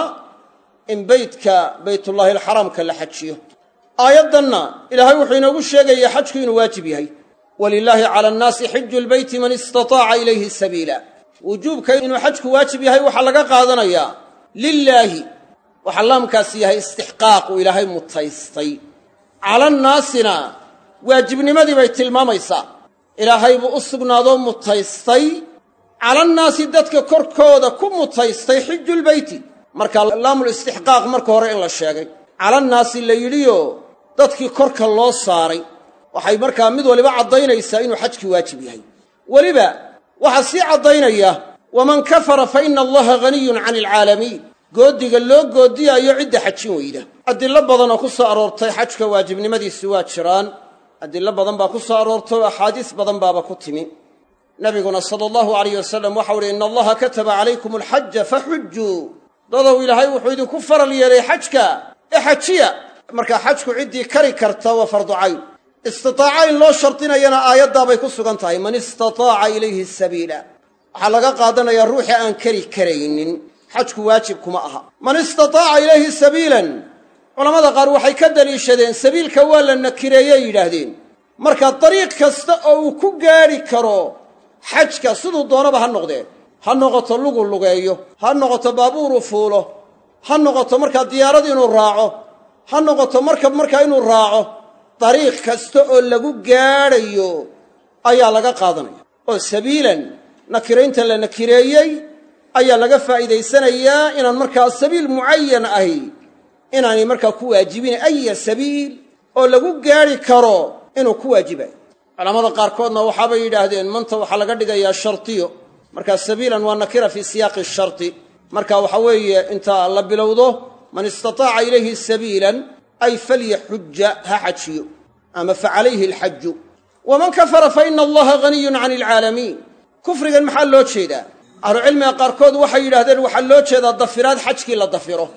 Speaker 1: in beytka baytullaahi alxaramka la xajiyo aayaddanna ilaahay wuxuu inoogu sheegaya xajku inuu waajib yahay walilaahi cala annaasi xiju lbeyti man istataaca ilayhi sabiila wujuubka inuu xajku waajib yahay waxaa laga qaadanayaa lilaahi waxaa laamkaasi yahay istixqaaq uu ilaahay mutaystay calannaasina waajibnimadii bay tilmaamaysaa ilaahay buu u sugnaadoo mutaystay calannaasi dadka korkooda ku mutaystay xijulbeyti marka laamul istixqaaq marka hore in la sheegay calannaasi la yidhiyo dadkii korka loo saaray waxay markaa mid waliba caddaynaysaa inuu xajkii waajib yahay weliba waxaa sii caddaynaya waman kafara fa ina allaha haniyun cani alcaalamiin goodiga loo goodiyaayo cidda xajin weyda adillo badan oo ku soo aroortay xajka waajibnimadiisi waa jiraan adillo badan baa ku soo aroortay oo axaadiis badan baaba ku timi nabiguna sala allahu alayh wasalam waxau uhi ina allaha kataba calaykum alxaja faxujuu dadow ilaahay wuxuu idinku faral yeelay xajka ee xajiya markaa xajku ciddii kari karta waa fardu cayn istitaaca in loo shardinayana aayaddaabay ku sugan tahay man istataaca ilayhi sabiila waxaa laga qaadanayaa ruuxii aan kari karaynin xajku waajib kuma aha man istataaca ilayhi sabiilan culammada qaar waxay ka daliishadeen sabiilka waa la nakireeyey yidhaahdeen marka dariiq kasta oo uu ku gaadhi karo xajka siduu doonaba ha noqdee ha noqoto lugu lugeeyo ha noqoto baabuuru fuulo ha noqoto markaa diyaarad inuu raaco ha noqoto markab markaa inuu raaco dariiq kasta oo lagu gaadhayo ayaa laga qaadanaya oo sabiilan nakiraynta la nakireeyey ayaa laga faa'iidaysanayaa inaan markaa sabiil mucayan ahi inaanay markaa ku waajibin aya sabiil oo lagu gaadhi karo inuu ku waajibayo culammada qaarkoodna waxaabay yidhaahdeen manta waxaa laga dhigayaa shartiyo markaa sabiilan waa nakira fii siyaaqi sharti marka waxa weeye inta la bilowdo man istataaca ilayhi sabiilan ay falyaxuja ha xajiyo ama fa calayhi alxaju waman kafara fa ina allaha haniyun cani alcaalamiin kufrigan maxaa loo jeedaa ahlucilmiga qaarkood waxay yidhahdeen waxaa loo jeedaa dafiraad xajkii la dafiro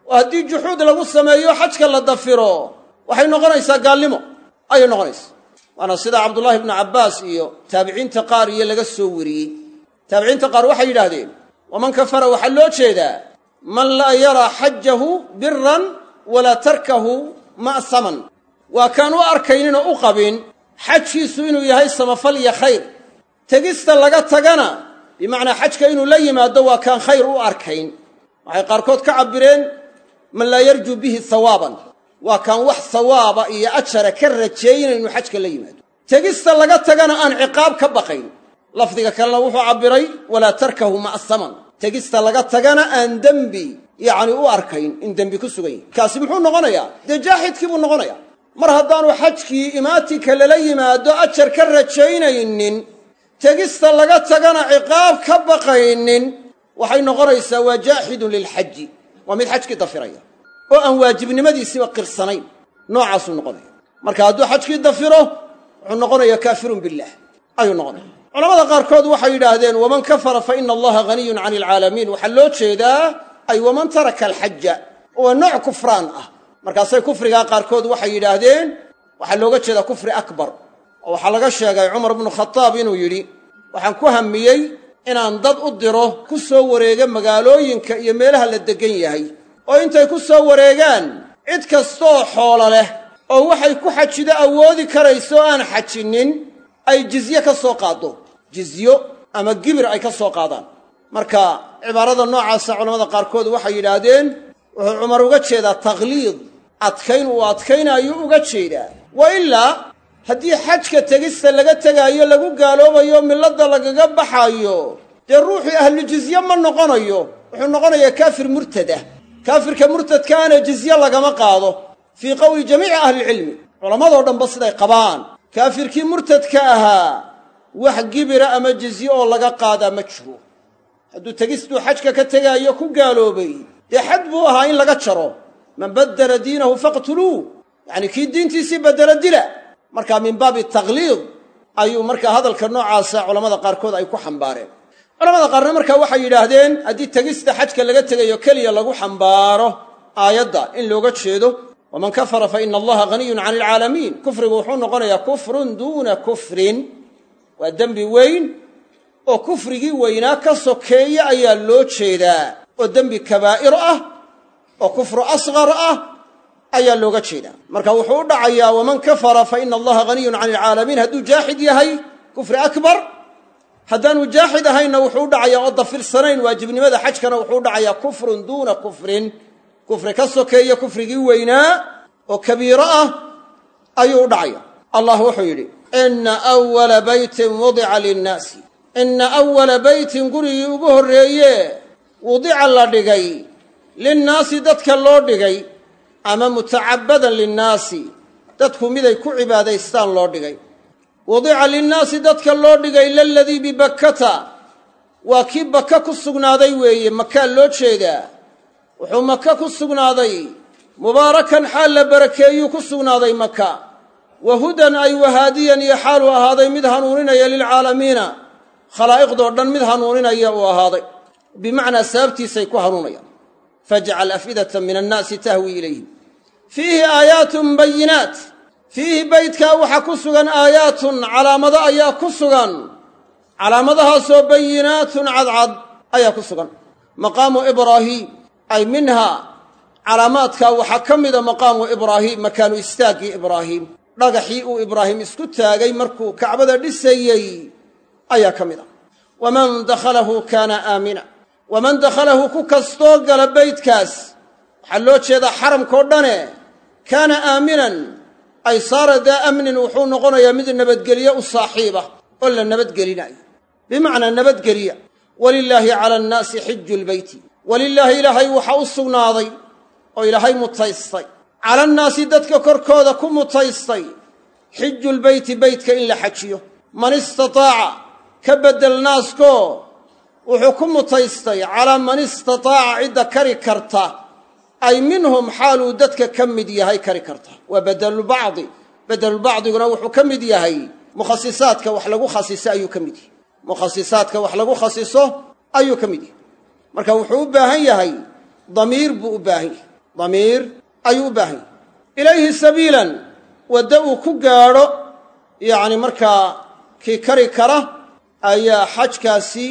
Speaker 1: oo haddii juxuud lagu sameeyo xajka la dafiro waxay noqonaysaa gaalnimo ayay noqonaysaa waana sida cabdullaahi ibnu cabbaas iyo taabiciinta qaar iyo laga soo wariyey taabiciinta qaar waxay yidhaahdeen waman kafara waxaa loo jeedaa man laa yaraa xajahu biran walaa tarkahu ma'saman waa kaan u arkaynin oo u qabin xajkiisu inuu yahay samafal iyo khayr tegista laga tagana bimacnaa xajka inuu la yimaado waa kaan khayr u arkayn waxay qaarkood ka cabbireen man laa yarjuu bihi hawaaban waa kaan wax hawaaba iyo ajara ka rajeeynayn inuu xajka la yimaado tegista laga tagana aan ciqaab ka baqayn lafdiga kalena wuxuu cabbiray walaa tarkahu ma'saman tegista laga tagana aan dembi yacni u arkayn in dembi ku sugan yahay kaasi muxuu noqonayaa dee jaaxidkii buu noqonayaa mar haddaanu xajkii imaatinka lala yimaado ajar ka rajaynaynin tegista laga tagana ciqaab ka baqaynin waxay noqonaysaa waa jaaxidun lilxaji waa mid xajkii dafiraya oo aan waajibnimadiisiiba qirsanayn noocaasuu noqonaya marka hadduu xajkii dafiro wuxuu noqonayaa kaafirun billaah ayuu noqonaya culamada qaarkood waxay yidhaahdeen waman kafara fa ina allaha haniyun cani alcaalamiin waxaa loo jeedaa ay waman taraka alxaja waa nooc kufraan ah markaasay kufrigaa qaarkood waxay yidhaahdeen waxaa looga jeedaa kufri akbar oo waxaa laga sheegay cumar bnu khataab inuu yidhi waxaan ku hamiyey inaan dad u diro ku soo wareega magaalooyinka iyo meelaha la deggan yahay oo intay ku soo wareegaan cid kastooo xoolo leh oo waxay ku xajido awoodi karayso aan xajinnin ay jizye ka soo qaaddo jizyo ama gibir ay ka soo qaadaan marka cibaarada noocaasa culamada qaarkood waxay yidhaahdeen wuxuu cumar uga jeedaa takhliid adkayn uu adkaynaayo uga jeedaa wa ilaa haddii xajka tegista laga tegaayo lagu gaaloobayo milladda lagaga baxaayo dee ruuxii ahlu jizye ma noqonayo wuxuu noqonayaa kaafir murtadah kaafirka murtadkaana jizye lagama qaado fii qowli jamiici ahlilcilmi culammadoo dhanba siday qabaan kaafirkii murtadka ahaa wax gibira ama jizye oo laga qaadaa ma jiro hadduu tegistuu xajka ka tegaayo ku gaaloobay dee xad buu ahaa in laga jaro man baddala diinahu faqtuluu yacni kii diintiisii beddelo dila marka min baabi takhliid ayuu markaa hadalka noocaasa culamada qaarkood ay ku xambaareen culamada qaarna markaa waxay yidhaahdeen haddii tegista xajka laga tegayo keliya lagu xambaaro aayadda in looga jeedo waman kafara fa ina allaha haniyun cani alcaalamiin kufrigu wuxuu noqonayaa kufrun duuna kufrin waa dembi weyn oo kufrigii weynaa ka sokeeya ayaa loo jeedaa oo dembi kabaa'ir ah oo kufru asqar ah ayaa looga jeedaa marka wuxuu u dhacayaa waman kafara fa ina allaha haniyun cani alcaalamiin hadduu jaaxid yahay kufri akbar haddaanu jaaxid ahaynna wuxuu u dhacayaa oo dafirsanayn waajibnimada xajkana wuxuu u dhacayaa kufrun duuna kufrin kufri ka sokeeya kufrigii weynaa oo kabiiro ah ayuu u dhacaya allah wuxuu yidhi ina awala beytin wudica linnaasi ina awala beytin gurigii ugu horreeye wudica la dhigay linnaasi dadka loo dhigay ama mutacabbadan linnaasi dadku miday ku cibaadaystaan loo dhigay wudica linnaasi dadka loo dhigay laladii bibakkata waa kii baka ku sugnaaday weeye makaa loo jeedaa wuxuu maka ku sugnaaday mubaarakan xaal la barakeeyuu ku sugnaaday maka wa hudan ay wahaadiyan iyo xaaluu ahaaday mid hanuuninaya lilcaalamiina khalaa'iqdoo dhan mid hanuuninaya uu ahaaday bimacnaa sababtiisay ku hanuunayaan fajcal afidata min annaasi tahwi ilayhim fiihi aayaatun bayinaat fiihi beydkaa waxaa ku sugan aayaatun calaamado ayaa ku sugan calaamadahaasoo bayinaatun cadcad ayaa ku sugan maqaamu ibraahiim ay minhaa calaamaadkaa waxaa ka mida maqaamu ibraahiim makaanu istaaggii ibraahiim dhagaxii uu ibraahim isku taagay markuu kacbada dhisayey ayaa ka mid a waman dakhalahu kaana aamina waman dakhalahu ku kastoo gala beydkaas waxaa loo jeedaa xaramkao dhane kaana aaminan ay saara daa amnin wuxuu noqonayaa mid nabadgelye u saaxiiba oo la nabadgelinayo bimacnaa nabadgeliya walilaahi cala annaasi xiju lbeyti walilaahi ilaahay waxaa u sugnaaday oo ilaahay mutaystay cala annaasi dadka korkooda ku mutaystay xiju lbeyti beytka in la xajiyo man istataaca ka beddel naaskoo wuxuu ku mutaystay calaa man istataaca cidda kari karta ay minhum xaaluu dadka ka mid yahay kari karta waa bedelulbacdi bedelulbacdiguna wuxuu ka mid yahay mukhasisaadka wax lagu khasiso ayuu ka mid yahay mukhasisaadka wax lagu khasiso ayuu ka mid yahay marka wuxuu u baahan yahay damiir buu u baahan yahay damiir ayuu u baahan yahy ilayhi sabiilan waddo uu ku gaadho yacni markaa kii kari kara ayaa xajkaasi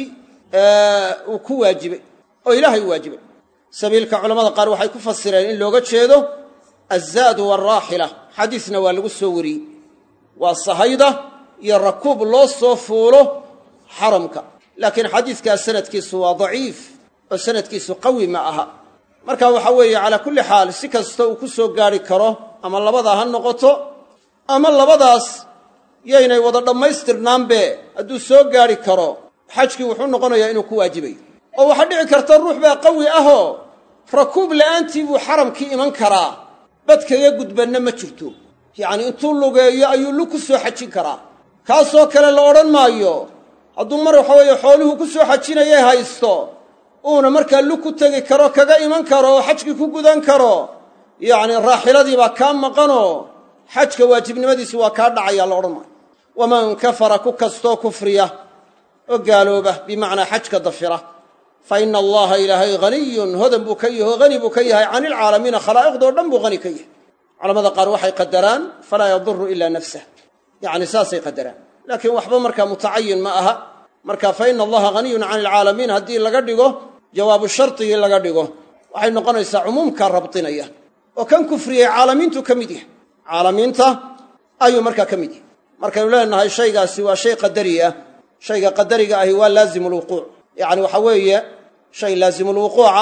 Speaker 1: uu ku waajibay oo ilaahay u waajibay sabiilka culamada qaar waxay ku fasireen in looga jeedo azzaadu waalraaxila xadiisna waa lagu soo wariyey waa sahayda iyo rakuub loo soo fuulo xaramka laakiin xadiidkaas sanadkiisu waa daciif oo sanadkiisu qawi ma aha marka waxa weeye calaa kulli xaal si kasta uu ku soo gaadhi karo ama labadaa ha noqoto ama labadaas yaynay wada dhammaystirnaanbe hadduu soo gaadhi karo xajkii wuxuu noqonayaa inuu ku waajibayo oo waxaa dhici karta ruux baa qawi ahoo rakuub la'aantii buu xaramkii iman karaa bad kaga gudbanna ma jirto yacnii intuu lugeeyo ayuu lug ku soo xajin karaa kaasoo kale la odhan maayo hadduu mar waxa weeye xooluhu ku soo xajinayay haysto uuna markaa lug ku tegi karo kaga iman karo oo xajkii ku gudan karo yacni raaxiladii baa kaa maqanoo xajka waajibnimadiisi waa kaa dhacaya la odhan maayo waman kafara ku kastoo kufriya oo gaalooba bimacnaa xajka dafira fa ina allaha ilaahay haniyun hodan buu ka yahi oo hani buu ka yahay cani ilcaalamiina khalaa'iqdoo dhan buu hani ka yahay culamada qaar waxay qadaraan falaa yaduru ila nafsah yacni saasay qadaraan laakiin waxba markaa mutacayin ma aha marka fa ina allaha haniyun cani ilcaalamiin haddii laga dhigo jawaabu shardigii laga dhigo waxay noqonaysaa cumuumka rabdinaya oo kan kufriyey caalamiintu ka mid yahay caalamiinta ayuu markaa ka mid yahay markaynu leenahay shaygaasi waa shay qadari ah shayga qadariga ahi waa laazimu lwuquuc yacni waxa weeye shay laazimulwuquuca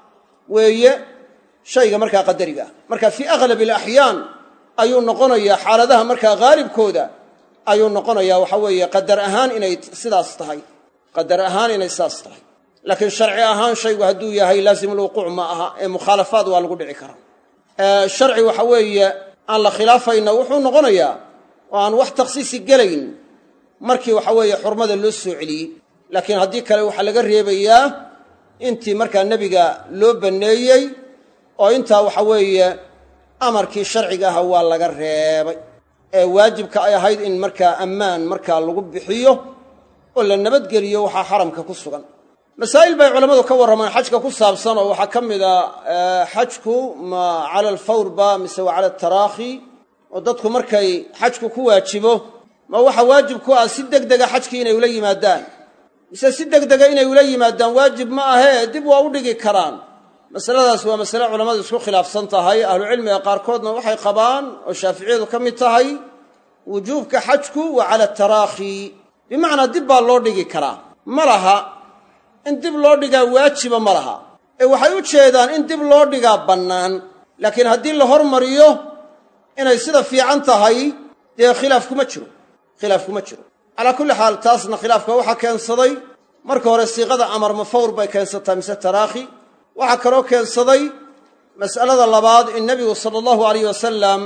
Speaker 1: weeye shayga markaa qadariga ah marka fii aghlab alaxyaan ayuu noqonayaa xaaladaha markaa haalibkooda ayuu noqonayaa waxa weeye qadar ahaan inay sidaas tahay qadar ahaan inay sidaas tahay laakiin sharci ahaan shaygu hadduu yahay laazimulwuquuc ma aha ee mukhaalafaad waa lagu dhici karaa sharci waxa weeye aan la khilaafayna wuxuu noqonayaa oo aan wax takhsiisi gelayn markii waxa weeye xurmada loo soo celiyey laakiin haddii kale waxaa laga reebayaa intii markaa nebiga loo banneeyey oo intaa waxa weeye amarkii sharciga aha waa laga reebay ee waajibka ay ahayd in markaa ammaan markaa lagu bixiyo oo la nabadgeliyo waxaa xaramka ku sugan masaa'il bay culammadu ka warramaan xajka ku saabsan oo waxaa ka mid a xajku ma cala alfawr ba mise waa cala ataraakhi oo dadku markay xajku ku waajibo ma waxa waajib ku ah si deg dega xajkii inay ula yimaadaan mise si deg dega inay ula yimaadaan waajib ma ahee dib waa u dhigi karaan masaladaas waa masale culammadu isku khilaafsan tahay ahlucilmiga qaarkoodna waxay qabaan oo shaaficiyadu ka mid tahay wujuubka xajku waa cala ataraakhi bimacnaa dib baa loo dhigi karaa ma laha in dib loo dhigaa waajiba ma laha ee waxay u jeedaan in dib loo dhigaa bannaan laakiin haddii la hormariyo inay sida fiican tahay dee khilaaf kuma jiro khilaaf kuma jiro calaa kulli xaal taasna khilaafka waxaa keensaday marka hore siiqada amar ma fawr bay keensataa mise taraakhi waxaa kaloo keensaday mas'alada labaad in nebigu sala allahu alayh wasalam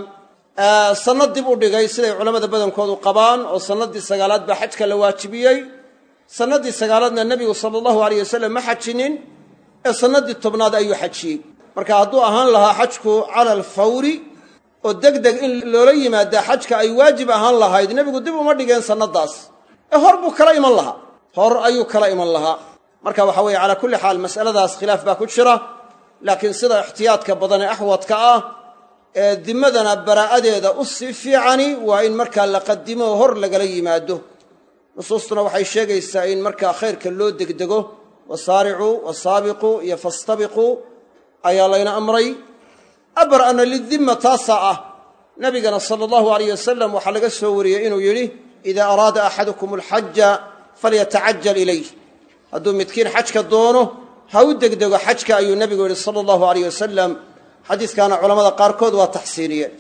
Speaker 1: sanno dib u dhigay siday culammada badankoodu qabaan oo sannadii sagaalaad baa xajka la waajibiyey sannadii sagaalaadna nebigu sala allahu alayh wasalam ma xajinin ee sannadii tobnaad ayuu xajiyey marka hadduu ahaan lahaa xajku cala alfawri oo deg deg in loola yimaadaa xajka ay waajib ahaan lahayd nebigu dib uma dhigeen sannadaas ee hor buu kala iman lahaa hor ayuu kala iman lahaa marka waxa weeye calaa kulli xaal mas'aladaas khilaaf baa ku jira laakiin sida ixtiyaadka badan ee axwadka ah ee dimadana baraa'adeeda u sii fiicani waa in markaa la qadimo hor lagala yimaado nusuustuna waxay sheegaysaa in markaa khayrka loo degdego wasaaricuu wasaabiquu iyo fastabiquu ayaa layna amray abra'na lidimma taasaa ah nabigana sala allahu alayh wasalam waxaa laga soo wariyey inuu yidhi idaa araada axadukum alxaja falyatacajal ilayh hadduu midkiin xajka doono ha u degdego xajka ayuu nebigu yidhi sala allahu alayh wasalam xadiiskaana culamada qaarkood waa taxsiiniyeen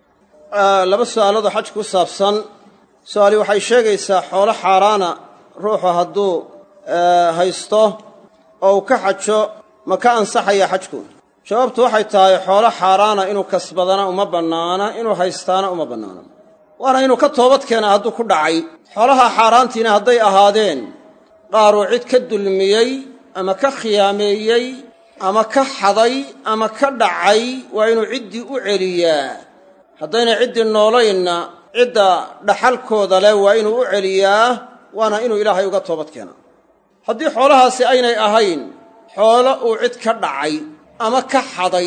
Speaker 1: laba su'aaloodoo xajka ku saabsan su-aali waxay sheegaysaa xoolo xaaraana ruuxu hadduu haysto oo uu ka xajo ma ka ansaxaya xajku jawaabtu waxay tahay xoolo xaaraana inuu kasbadana uma bannaana inuu haystaana uma bannaana waana inuu ka toobad keenaa hadduu ku dhacay xoolaha xaaraantiina hadday ahaadeen qaaruu cid ka dulmiyey ama ka khiyaameeyey ama ka xaday ama ka dhacay waa inuu ciddii u celiyaa haddayna ciddii noolaynna cidda dhaxalkooda leh waa inuu u celiyaa waana inuu ilaahay uga toobad keenaa haddii xoolahaasi aynay ahayn xoolo uu cid ka dhacay ama ka xaday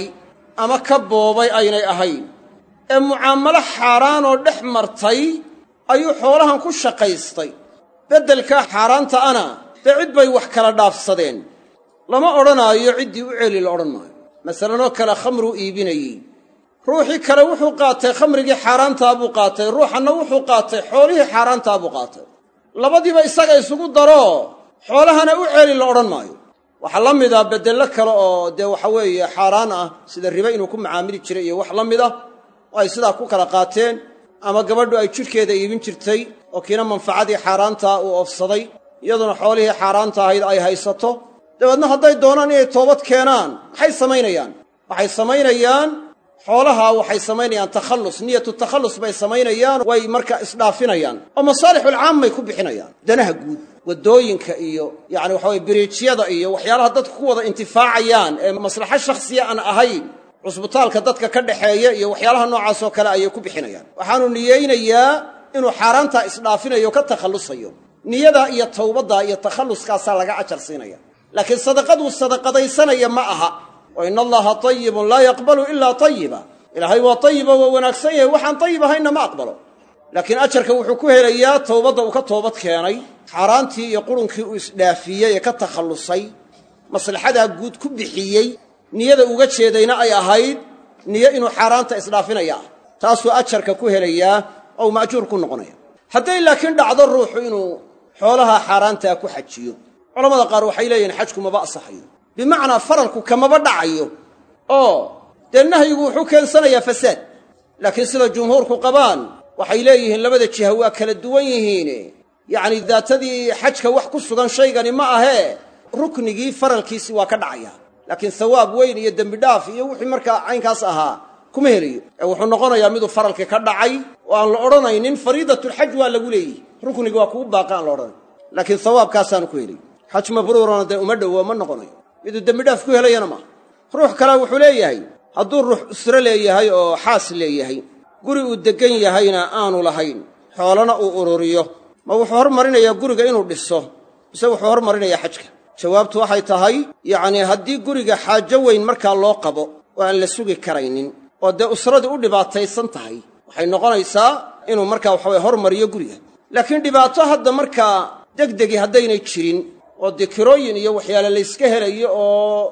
Speaker 1: ama ka boobay aynay ahayn ee mucaamalo xaaraanoo dhex martay ayuu xoolahan ku shaqaystay beddelkaa xaaraanta ana dee cid bay wax kala dhaafsadeen lama odhanaayo ciddii u celi la odhan maayo masalanoo kale khamruu iibinayey ruuxii kale wuxuu qaatay khamrigii xaaraantaa buu qaatay ruuxanna wuxuu qaatay xoolihii xaaraantaa buu qaatay labadiiba isaga isugu daro xoolahana u celi la odhan maayo waxaa la mid ah beddello kale oo dee waxa weeye xaaraan ah sida ribe inuu ku macaamili jiray iyo wax la mid ah oo ay sidaa ku kala qaateen ama gabadhu ay jidhkeeda iibin jirtay oo kiina manfacadii xaaraantaa uu oofsaday iyaduna xoolihii xaaraanta ahayd ay haysato dabeedna hadday doonaan inay toobad keenaan maxay samaynayaan waxay samaynayaan xoolaha waxay samaynayaan takhallus niyatu takhallus bay samaynayaan way marka isdhaafinayaan oo masaalixulcaammay ku bixinayaan danaha guud waddooyinka iyo yacni waxa weye biriijyada iyo waxyaalaha dadku ku wada intifaacayaan ee maslaxo shakhsiya aan ahayn cusbitaalka dadka ka dhaxeeya iyo waxyaalaha noocaasoo kale ayay ku bixinayaan waxaanu niyeynayaa inuu xaaraantaa isdhaafinayo o ka takhallusayo niyadaa iyo tawbaddaa iyo takhalluskaasaa laga ajar siinaya laakiin sadaqaduu sadaqadaysanaya ma aha wa ina allaha tayibun laa yaqbalu ilaa tayiba ilaahay waa tayiba waa wanaagsan yahay waxaan tayib ahaynna ma aqbalo laakiin ajarka wuxuu ku helayaa towbadda uu ka toobad keenay xaaraantii iyo qurunkii uu isdhaafiyey ee ka takhallusay maslaxadaa guud ku bixiyey niyada uga jeedayna ay ahayd niyo inuu xaaraanta isdhaafinaya ah taasuu ajarka ku helayaa oo uu ma'juur ku noqonaya hadday laakiin dhacdo ruuxu inuu xoolaha xaaraantaa ku xajiyo culamada qaar waxay leeyihiin xajku maba asaxayo bimacnaa faralku kamaba dhacayo oo dee nahyigu wuxuu keensanayaa fasaad laakiin sida jumhuurku qabaan waxay leeyihiin labada jiha waa kala duwan yihiine yacni daatadii xajka wax ku sugan shaygani ma ahee ruknigii faralkiisi waa ka dhacaya laakiin hawaab weyn iyo dembidhaaf iyo wixii markaa caynkaas ahaa kuma helayo ee wuxuu noqonayaa miduu faralkii ka dhacay oo aan la odhanaynin fariidatulxaj waa lagu leeyihi ruknigi waa kugu baaqa aan la odhanayn laakiin hawaabkaasaanu ku helay xaj mabruurana dee uma dhowo ma noqonayo miduu dembidhaaf ku helayana maaha ruux kale wuxuu leeyahay hadduu ruux usro leeyahay oo xaas leeyahay guri uu deggan yahayna aanu lahayn xoolana uu ururiyo ma wuxuu hormarinayaa guriga inuu dhiso mise wuxuu hormarinayaa xajka jawaabtu waxay tahay yacnii haddii guriga xaajo weyn markaa loo qabo oo aan la sugi karaynin oo dee usradii u dhibaataysan tahay waxay noqonaysaa inuu markaa waxaweye hormariyo guriga laakiin dhibaato hadda markaa degdegi haddaynay jirin oo dee kirooyin iyo waxyaale layska helayo oo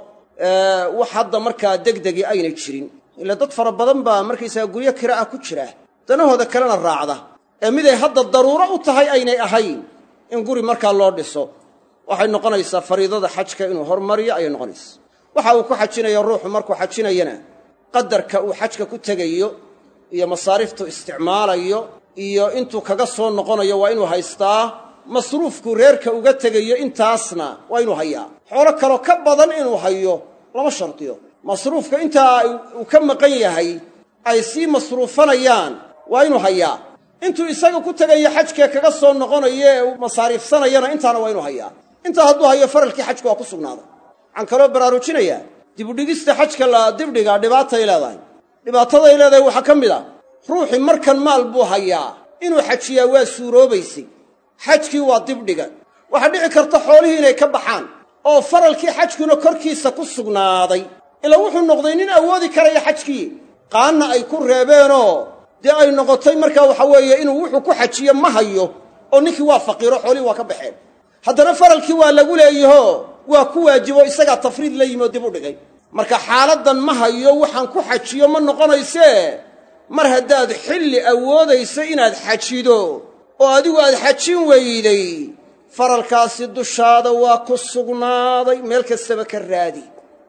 Speaker 1: wax hadda markaa degdegi aynay jirin ila dad fara badan baa markaysaga guryo kira ah ku jira danahooda kalena raacda ee miday hadda daruuro u tahay aynay ahayn in guri markaa loo dhiso waxay noqonaysaa fariidada xajka inuu hormariyo ayay noqonaysaa waxa uu ku xajinaya ruuxu markuu xajinayana qadarka uu xajka ku tegayo iyo masaariftu isticmaalayo iyo intuu kaga soo noqonayo waa inuu haystaa masruufku reerka uga tegayo intaasna waa inuu hayaa xoolo kaloo ka badan inuu hayo lama shardiyo masruufka intaa uu ka maqan yahay ay sii masruufanayaan waa inuu hayaa intuu isaga ku tegayo xajkee kaga soo noqonayo ee uu masaariifsanayana intaana waa inuu hayaa intaa hadduu hayo faralkii xajka waa ku sugnaaday waxaan kaloo baraarujinayaa dibudhigista xajka la dibdhigaa dhibaatay leedahay dhibaataday leedahay waxaa ka mid a ruuxii markan maal buu hayaa inuu xajiyaa waa suuroobaysay xajkii waa dibdhiga waxaa dhici karta xoolihii inay ka baxaan oo faralkii xajkuna korkiisa ku sugnaaday ilaa wuxuu noqday nin awoodi karaya xajkii qaanna ay ku reebeenoo dee ay noqotay markaa waxa weeye inuu wuxuu ku xajiyo ma hayo oo ninkii waa faqiiro xoolihii waa ka baxeen haddana faralkii waa lagu leeyaho waa ku waajibo isagaa tafriid la yimi oo dib u dhigay marka xaaladdan ma hayo waxaan ku xajiyo ma noqonaysee mar haddaad xilli awoodayso inaad xajido oo adigu aad xajin weyday faralkaasi dushaada waa ku sugnaaday meel kastaba ka raadi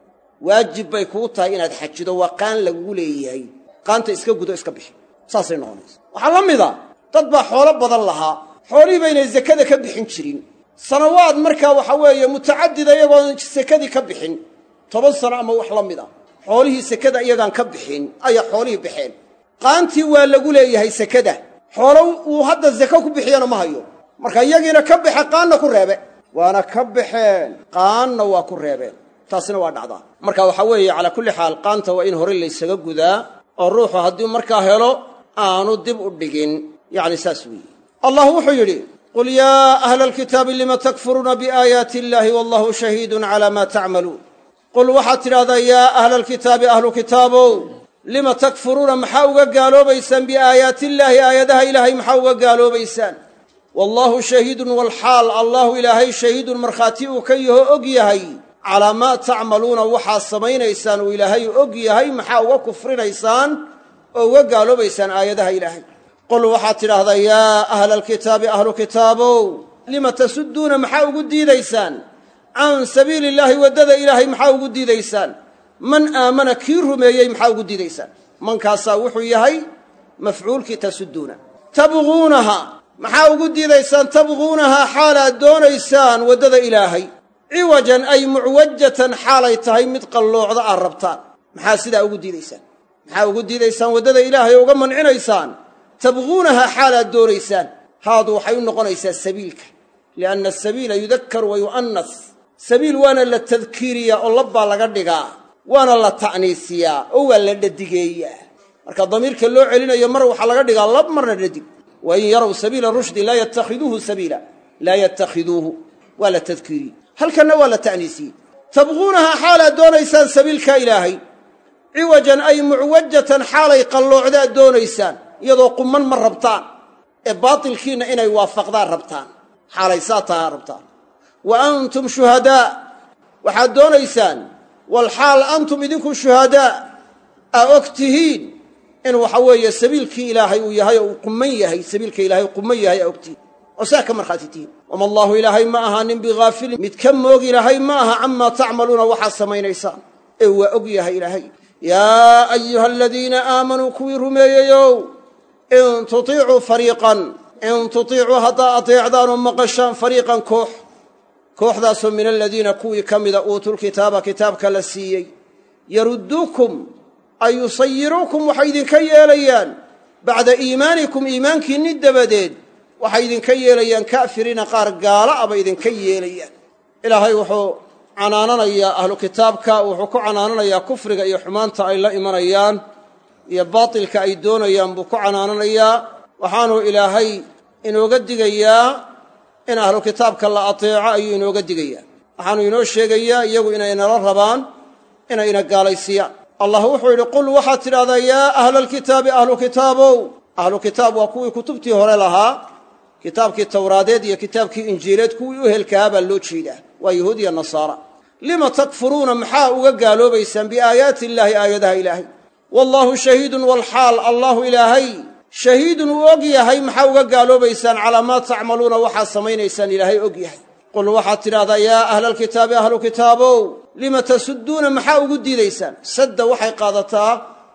Speaker 1: waajib bay kuu tahay inaad xajido waa qaan lagugu leeyahay qaanta iska gudo iska bixi saasay noqonaysa waxaa la mida dad baa xoolo badan lahaa xoolihii baynay sekada ka bixin jirin sanawaad markaa waxa weeye mutacadida iyagoon sekadii ka bixin toban sano ama wax la mid a xoolihii sekada iyagaan ka bixin ayaa xoolihii baxeen qaantii waa lagu leeyahay sekada xoolo uu hadda seke ku bixiyana ma hayo marka iyagiina ka baxe qaanna ku reebe waana ka baxeen qaanna waa ku reebeen taasina waa dhacdaa marka waxaa weeye calaa kulli xaal qaanta waa in hore laysaga gudaa oo ruuxu haddii markaa helo aanu dib u dhigin yacni saas weeye allah wuxuu yidhi qul yaa ahla alkitaabi lima takfuruuna biaayaati illaahi wallahu shahiidun calaa maa tacmaluun qul waxaad tidhahdaa yaa ahla alkitaabi ahlu kitaabow lima takfuruuna maxaa uga gaaloobaysaan biaayaati illaahi aayadaha ilaahay maxaa uga gaaloobaysaan wallaahu shahiidun walxaal allahu ilaahay shahiidun markhaati uu ka yaho og yahay calaa maa tacmaluuna waxaad samaynaysaan uu ilaahay og yahay maxaa uga kufrinaysaan oo uga gaaloobaysaan aayadaha ilaahay qul waxaad tidhaahdaa yaa ahla alkitaabi ahlu kitaabow lima tasudduuna maxaa ugu diidaysaan can sabiili illaahi waddada ilaahay maxaa ugu diidaysaan man aamana kii rumeeyey maxaa ugu diidaysaan mankaasaa wuxuu yahay mafcuulkii tasudduuna tabquunaha maxaa ugu diidaysaan tabquunahaa xaalaad doonaysaan waddada ilaahay ciwajan ay mucwajatan xaalay tahay mid qalloocda aad rabtaan maxaa sidaa ugu diidaysaan maxaa ugu diidaysaan waddada ilaahay oo uga mancinaysaan tabquunahaa xaalaad doonaysaan haadu waxay u noqonaysaa sabiilka lianna asabiila yudakkaru wa yu'annas sabiil waana la tadkiiriyaa oo labbaa laga dhigaa waana la ta'niisiyaa oo waa la dhadigeeyaa marka damiirka loo celinayo mar waxaa laga dhigaa lab marna dhadig wa in yarow sabiila rushdi laa yattakhiduuhu sabiila laa yattakhiduuhu waa la tadkiiriyey halkanna waa la ta'niisiyey tabquunahaa xaalaad doonaysaan sabiilka ilaahay ciwajan ay mucwajatan xaalay qalloocdaad doonaysaan iyadoo qumman ma rabtaan ee baatilkiinna inay waafaqdaan rabtaan xaalay saa tahaa rabtaan wa antum shuhadaa waxaad doonaysaan walxaal antum idinku shuhadaa aa og tihiin in waxa weeye sabiilkii ilaahay uu yahay oo uu qumman yahay sabiilka ilahay qumman yahay aa og tihiin oo saa ka markhaati tihiin wama allaahu ilaahay ma aha nin bihaafilin mid ka moog ilaahay ma aha camaa tacmaluuna waxaad samaynaysaan ee waa og yahay ilaahay yaa ayuha aladiina aamanuu kuwii rumeeyeyow in tutiicuu fariiqan in tutiicuu haddaa ateecdaan oo maqashaan fariiqan koox kooxdaasoo min aladiina kuwii ka mida uutulkitaaba kitaabka la siiyey yarudduukum ay yusayiruukum waxay idinka yeelayaan bacda iimaanikum iimaankiinni dabadeed waxay idinka yeelayaan ka'firiina qaar gaala a bay idinka yeelayaan ilaahay wuxuu canaananayaa ahlu kitaabka wuxuu ku canaananayaa kufriga iyo xumaanta ay la imanayaan iyo baatilka ay doonayaan buu ku canaananayaa waxaanuu ilaahay inooga digayaa in ahlu kitaabka la ateeco ayuu inooga digayaa waxaanuu inoo sheegayaa iyagu inay nala rabaan inay ina gaalaysiiyaan allah wuxuu yidhi qul waxaad tidhahdaa yaa ahla alkitaabi ahlu kitaabow ahlu kitaab waa kuwii kutubtii hore lahaa kitaabkii tawraadeed iyo kitaabkii injiileed kuwii u helkahaa baa loo jeedaa waa yahuud iyo nasaara lima takfuruuna maxaa uga gaaloobaysaan biaayaati illaahi aayadaha ilaahay wallaahu shahiidun walxaal allaahu ilaahay shahiidun uu og yahay maxaa uga gaaloobaysaan calaa maa tacmaluuna waxaad samaynaysaan ilaahay og yahay qul waxaad tidhahdaa yaa ahla alkitaabi ahlu kitaabow lima tasudduuna maxaa ugu diidaysaan sadda waxay qaadataa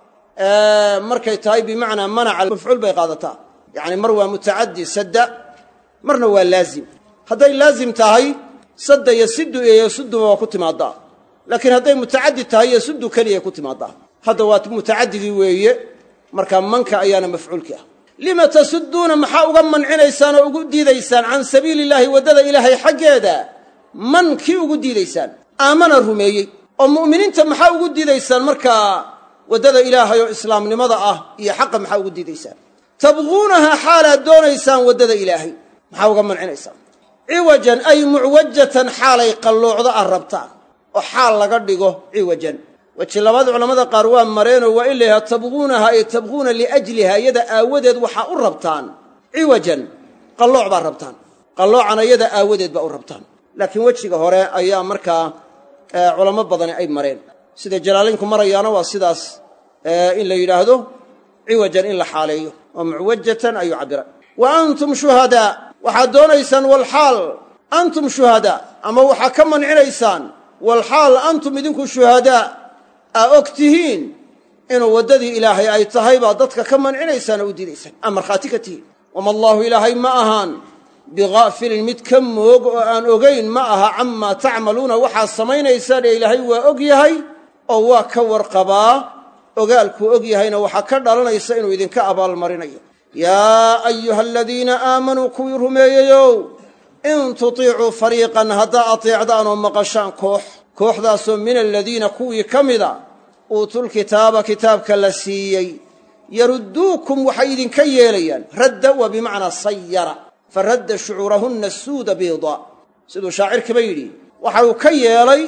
Speaker 1: markay tahay bimacnaa manaca mafcuul bay qaadataa yacni mar waa mutacaddi sadda marna waa laazim hadday laazim tahay sadda iyo siddu iyo yasudduba waa ku timaadaa laakiin hadday mutacaddi tahay yasuddu keliyay ku timaadaa hadda waa mutacaddigii weeye markaa manka ayaana mafcuulkii ah lima tasudduuna maxaa uga mancinaysaan oo ugu diidaysaan can sabiili illaahi waddada ilaahay xaggeeda man kii ugu diidaysaan aamana rumeeyey oo mu'miniinta maxaa ugu diidaysaan markaa waddada ilaahay oo islaamnimada ah iyo xaqa maxaa ugu diidaysaan tabquunahaa xaalaad doonaysaan waddada ilaahay maxaa uga mancinaysaan ciwajan ay mucwajatan xaalay qalloocdo aad rabtaan oo xaal laga dhigo ciwajan weji labaad culammada qaar waa mareenoo waa in la yidhaha tabquunaha ay tabquuna liajliha iyada aawadeed waxaa u rabtaan ciwajan qallooc baad rabtaan qalloocana iyada aawadeed baa u rabtaan laakiin wejiga hore ayaa markaa culamo badani ay mareen sida jalaalaynku marayaana waa sidaas in la yidhaahdo ciwajan in la xaaleeyo oo mucwajatan ayuu cabbiray wa antum shuhadaa waxaad doonaysaan walxaal antum shuhadaa ama waxaa ka mancinaysaan walxaal antum idinku shuhadaa aa og tihiin inuu waddadii ilaahay ay tahay baa dadka ka mancinaysaan oo u diidaysaan aa markhaati ka tihiin wama allaahu ilaahay ma ahaan bikaafilin mid ka moog oo aan ogayn ma aha camaa tacmaluuna waxaad samaynaysaan ee ilaahay waa og yahay oo waa ka warqabaa ogaalkuu og yahayna waxaa ka dhalanaysa inuu idinka abaalmarinayo yaa ayuha aladiina aamanuu kuwii rumeeyeyow in tutiicuu fariiqan haddaa ateecdaan oo maqashaan koox kooxdaasoo min aladiina kuwii ka mida uutulkitaaba kitaabka la siiyey yarudduukum waxay idinka yeelayaan radda waa bimacnaa sayara fa radda shucuurahunna suuda biida siduu shaacirkiba yidhi waxa uu ka yeelay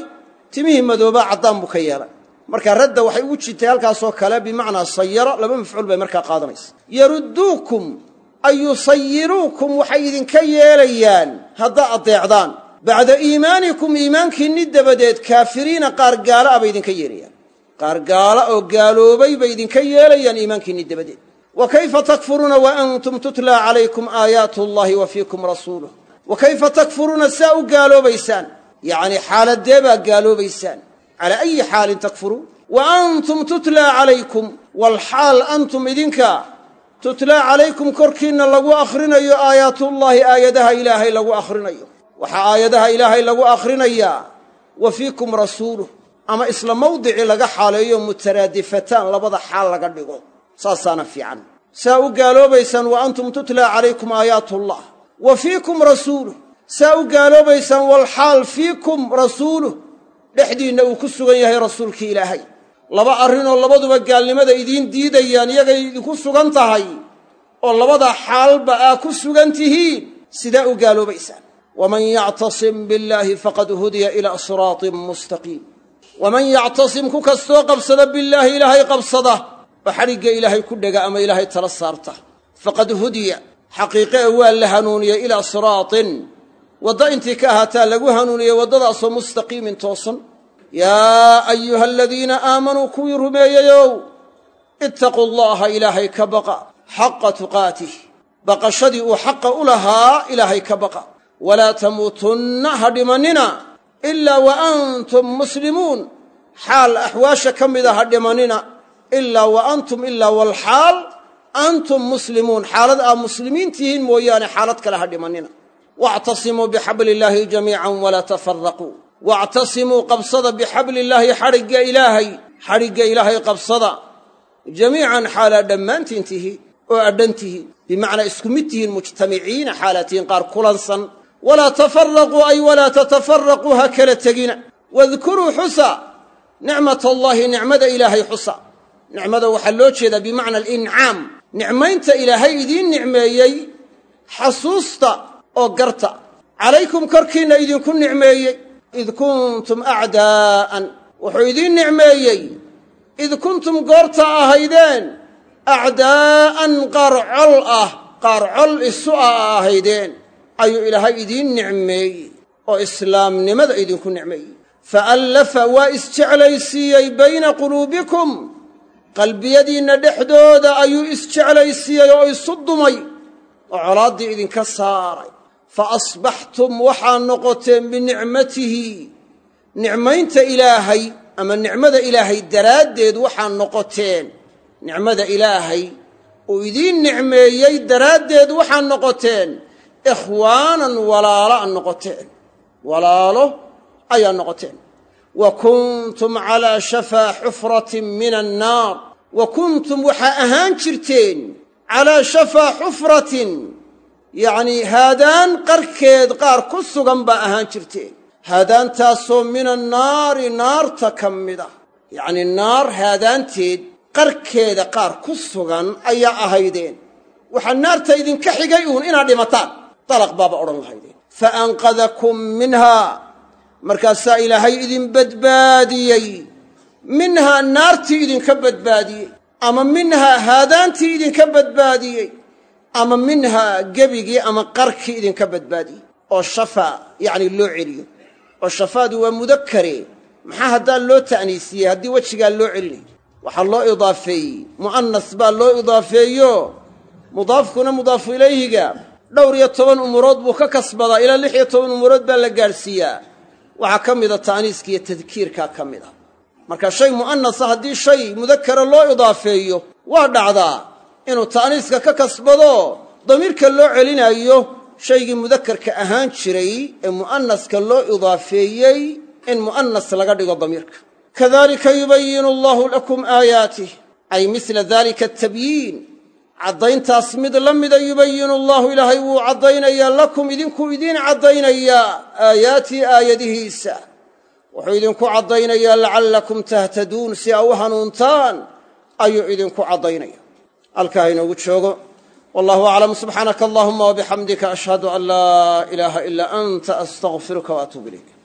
Speaker 1: timihii madoobaa caddaan buu ka yeelay marka radda waxay ugu jirtay halkaasoo kale bimacnaa sayara laba mafcuul bay markaa qaadanaysa yarudduukum ay yusayiruukum waxay idinka yeelayaan haddaa addeecdaan bacda iimaanikum iimaankiinni dabadeed kaafiriina qaar gaala a bay idinka yeelayaan qaar gaala oo gaaloobay bay idinka yeelayaan iimaankiinni dabadeed wa kayfa takfuruuna wa antum tutlaa calaykum aayaatu allahi wa fiikum rasuuluh wa kayfa takfuruuna saa u gaaloobaysaan yacnii xaaladee baa gaaloobaysaan calaa ayi xaalin takfuruun wa antum tutlaa calaykum walxaal antum idinka tutlaa calaykum korkiinna lagu akhrinayo aayaatullaahi aayadaha ilaahay lagu akhrinayo waxaa aayadaha ilaahay lagu akhrinayaa wa fiikum rasuuluh ama isla mawdicii laga xaaleeyo mutaraadifataan labada xaal laga dhigo saasaana fiican saa u gaaloobaysaan wa antum tutlaa calaykum aayaatullah wa fiikum rasuuluh saa u gaaloobaysaan walxaal fiikum rasuuluh dhexdiinna uu ku sugan yahay rasuulkii ilaahay laba arrinoo labaduba gaalnimada idiin diidayaan iyagay idinku sugan tahay oo labada xaalba aa ku sugan tihiin sidaa u gaaloobaysaan waman yactasim billaahi faqad hudiya ilaa siraatin mustaqiim waman yactasim ku kastoo qabsada billaahi ilaahay qabsada oo xadhigga ilaahay ku dhega ama ilaahay tala saarta faqad hudiya xaqiiqe e waa la hanuuniyey ilaa siraatin waddo intii ka ahaataa lagu hanuuniyey waddadaasoo mustaqiimin toosan yaa ayuha aladiina aamanuu kuwii rumeeyeyow ittaquu allaha ilaahay ka baqa xaqa tuqaatih baqashadii uu xaqa u lahaa ilaahay ka baqa walaa tamuutunna ha dhimannina ilaa wa antum muslimuun xaal axwaasha ka mida ha dhimannina ilaa wa antum ilaa walxaal antum muslimuun xaalad aa muslimiin tihiin mooyaane xaalad kale ha dhimannina wactasimuu bixabli illaahi jamiican walaa tafaraquu wactasimuu qabsada bixabli illaahi xadhigga ilaahay xadhigga ilaahay qabsada jamiican xaalaa dhammaantiin tihi oo adhan tihi bimacnaa isku mid tihiin mujtamiciina xaalaa tihiin qaar kulansan walaa tafaraquu ay walaa tatafaraquu ha kala tegina wadkuruu xusa nicmat allaahi nicmada ilaahay xusa nicmada waxaa loo jeedaa bimacna alincaam nicmaynta ilaahay idiin nicmeeyey xasuusta oo garta calaykum korkiinna idinku nicmeeyey id kuntum acdaa'an wuxuu idiin nicmeeyey id kuntum goorta ahaydeen acdaa'an qaar col ah qaar col isu ah a ahaydeen ayuu ilaahay idiin nicmeeyey oo islaamnimada idinku nicmeeyey faallafa waa isjeclaysiiyey bayna quluubikum qalbiyadiinna dhexdooda ayuu isjeclaysiiyey oo isu dumay oo colaaddii idinka saaray fa asbaxtum waxaa noqoteen binicmatihi nicmaynta ilaahay ama nicmada ilaahay daraaddeed waxaa noqoteen nicmada ilaahay uu idiin nicmeeyey daraaddeed waxaa noqoteen ikhwaanan walaalo a noqoteen walaalo ayaa noqoteen wa kuntum calaa shafaa xufratin min annaar wa kuntum waxaa ahaan jirteen calaa shafaa xufratin yacnii haadaan qarkeed qaar ku sugan baa ahaan jirteen haadaantaasoo min annaari naarta ka mid ah yacnii naar haadaanteed qarkeeda qaar ku sugan ayaa ahaydeen waxaa naarta idinka xigay uun inaad dhimataan dalaq baaba odhan lahaydeen fa anqadakum minhaa markaasaa ilaahay idin badbaadiyey minhaa naartii idinka badbaadiyey ama minhaa haadaantii idinka badbaadiyey ama minhaa gebigii ama qarkii idinka badbaadiyey oo shafaa yacni loo celiyo oo shafaadu waa mudakare maxaa haddaa loo ta'niisiyey haddii wejigaa loo celinayo waxaa loo idaafeeyey mu'anas baa loo idaafeeyo mudaafkuna mudaafu ilayhiga dhowr iyo toban umurood buu ka kasbadaa ilaa lix iyo toban umurood baa la gaadhsiiyaa waxaa ka mida ta'niiska iyo tadkiirkaa ka mid a marka shay mu'anasa haddii shay mudakara loo idaafeeyo waa dhacdaa inuu ta'niiska ka kasbado damiirka loo celinaayo shaygii mudakarka ahaan jiray ee mu'anaska loo idaafeeyey in mu'anas laga dhigo damiirka kadalika yubayinu allahu lakum aayaatih ay misla dalika atabyiin caddayntaas mid la mida yubayinu allahu ilaahay wuu caddaynayaa lakum idinkuu idiin caddaynayaa aayaatii aayadihiisa wuxuu idinku caddaynayaa lacallakum tahtaduun si aa u hanuuntaan ayuu idinku caddaynaya halkaa inoogu joogo wallahu aclam subxaanaka allahuma wabixamdika ashhadu an laa ilaaha ilaa anta astaqfiruka waatuub ilayk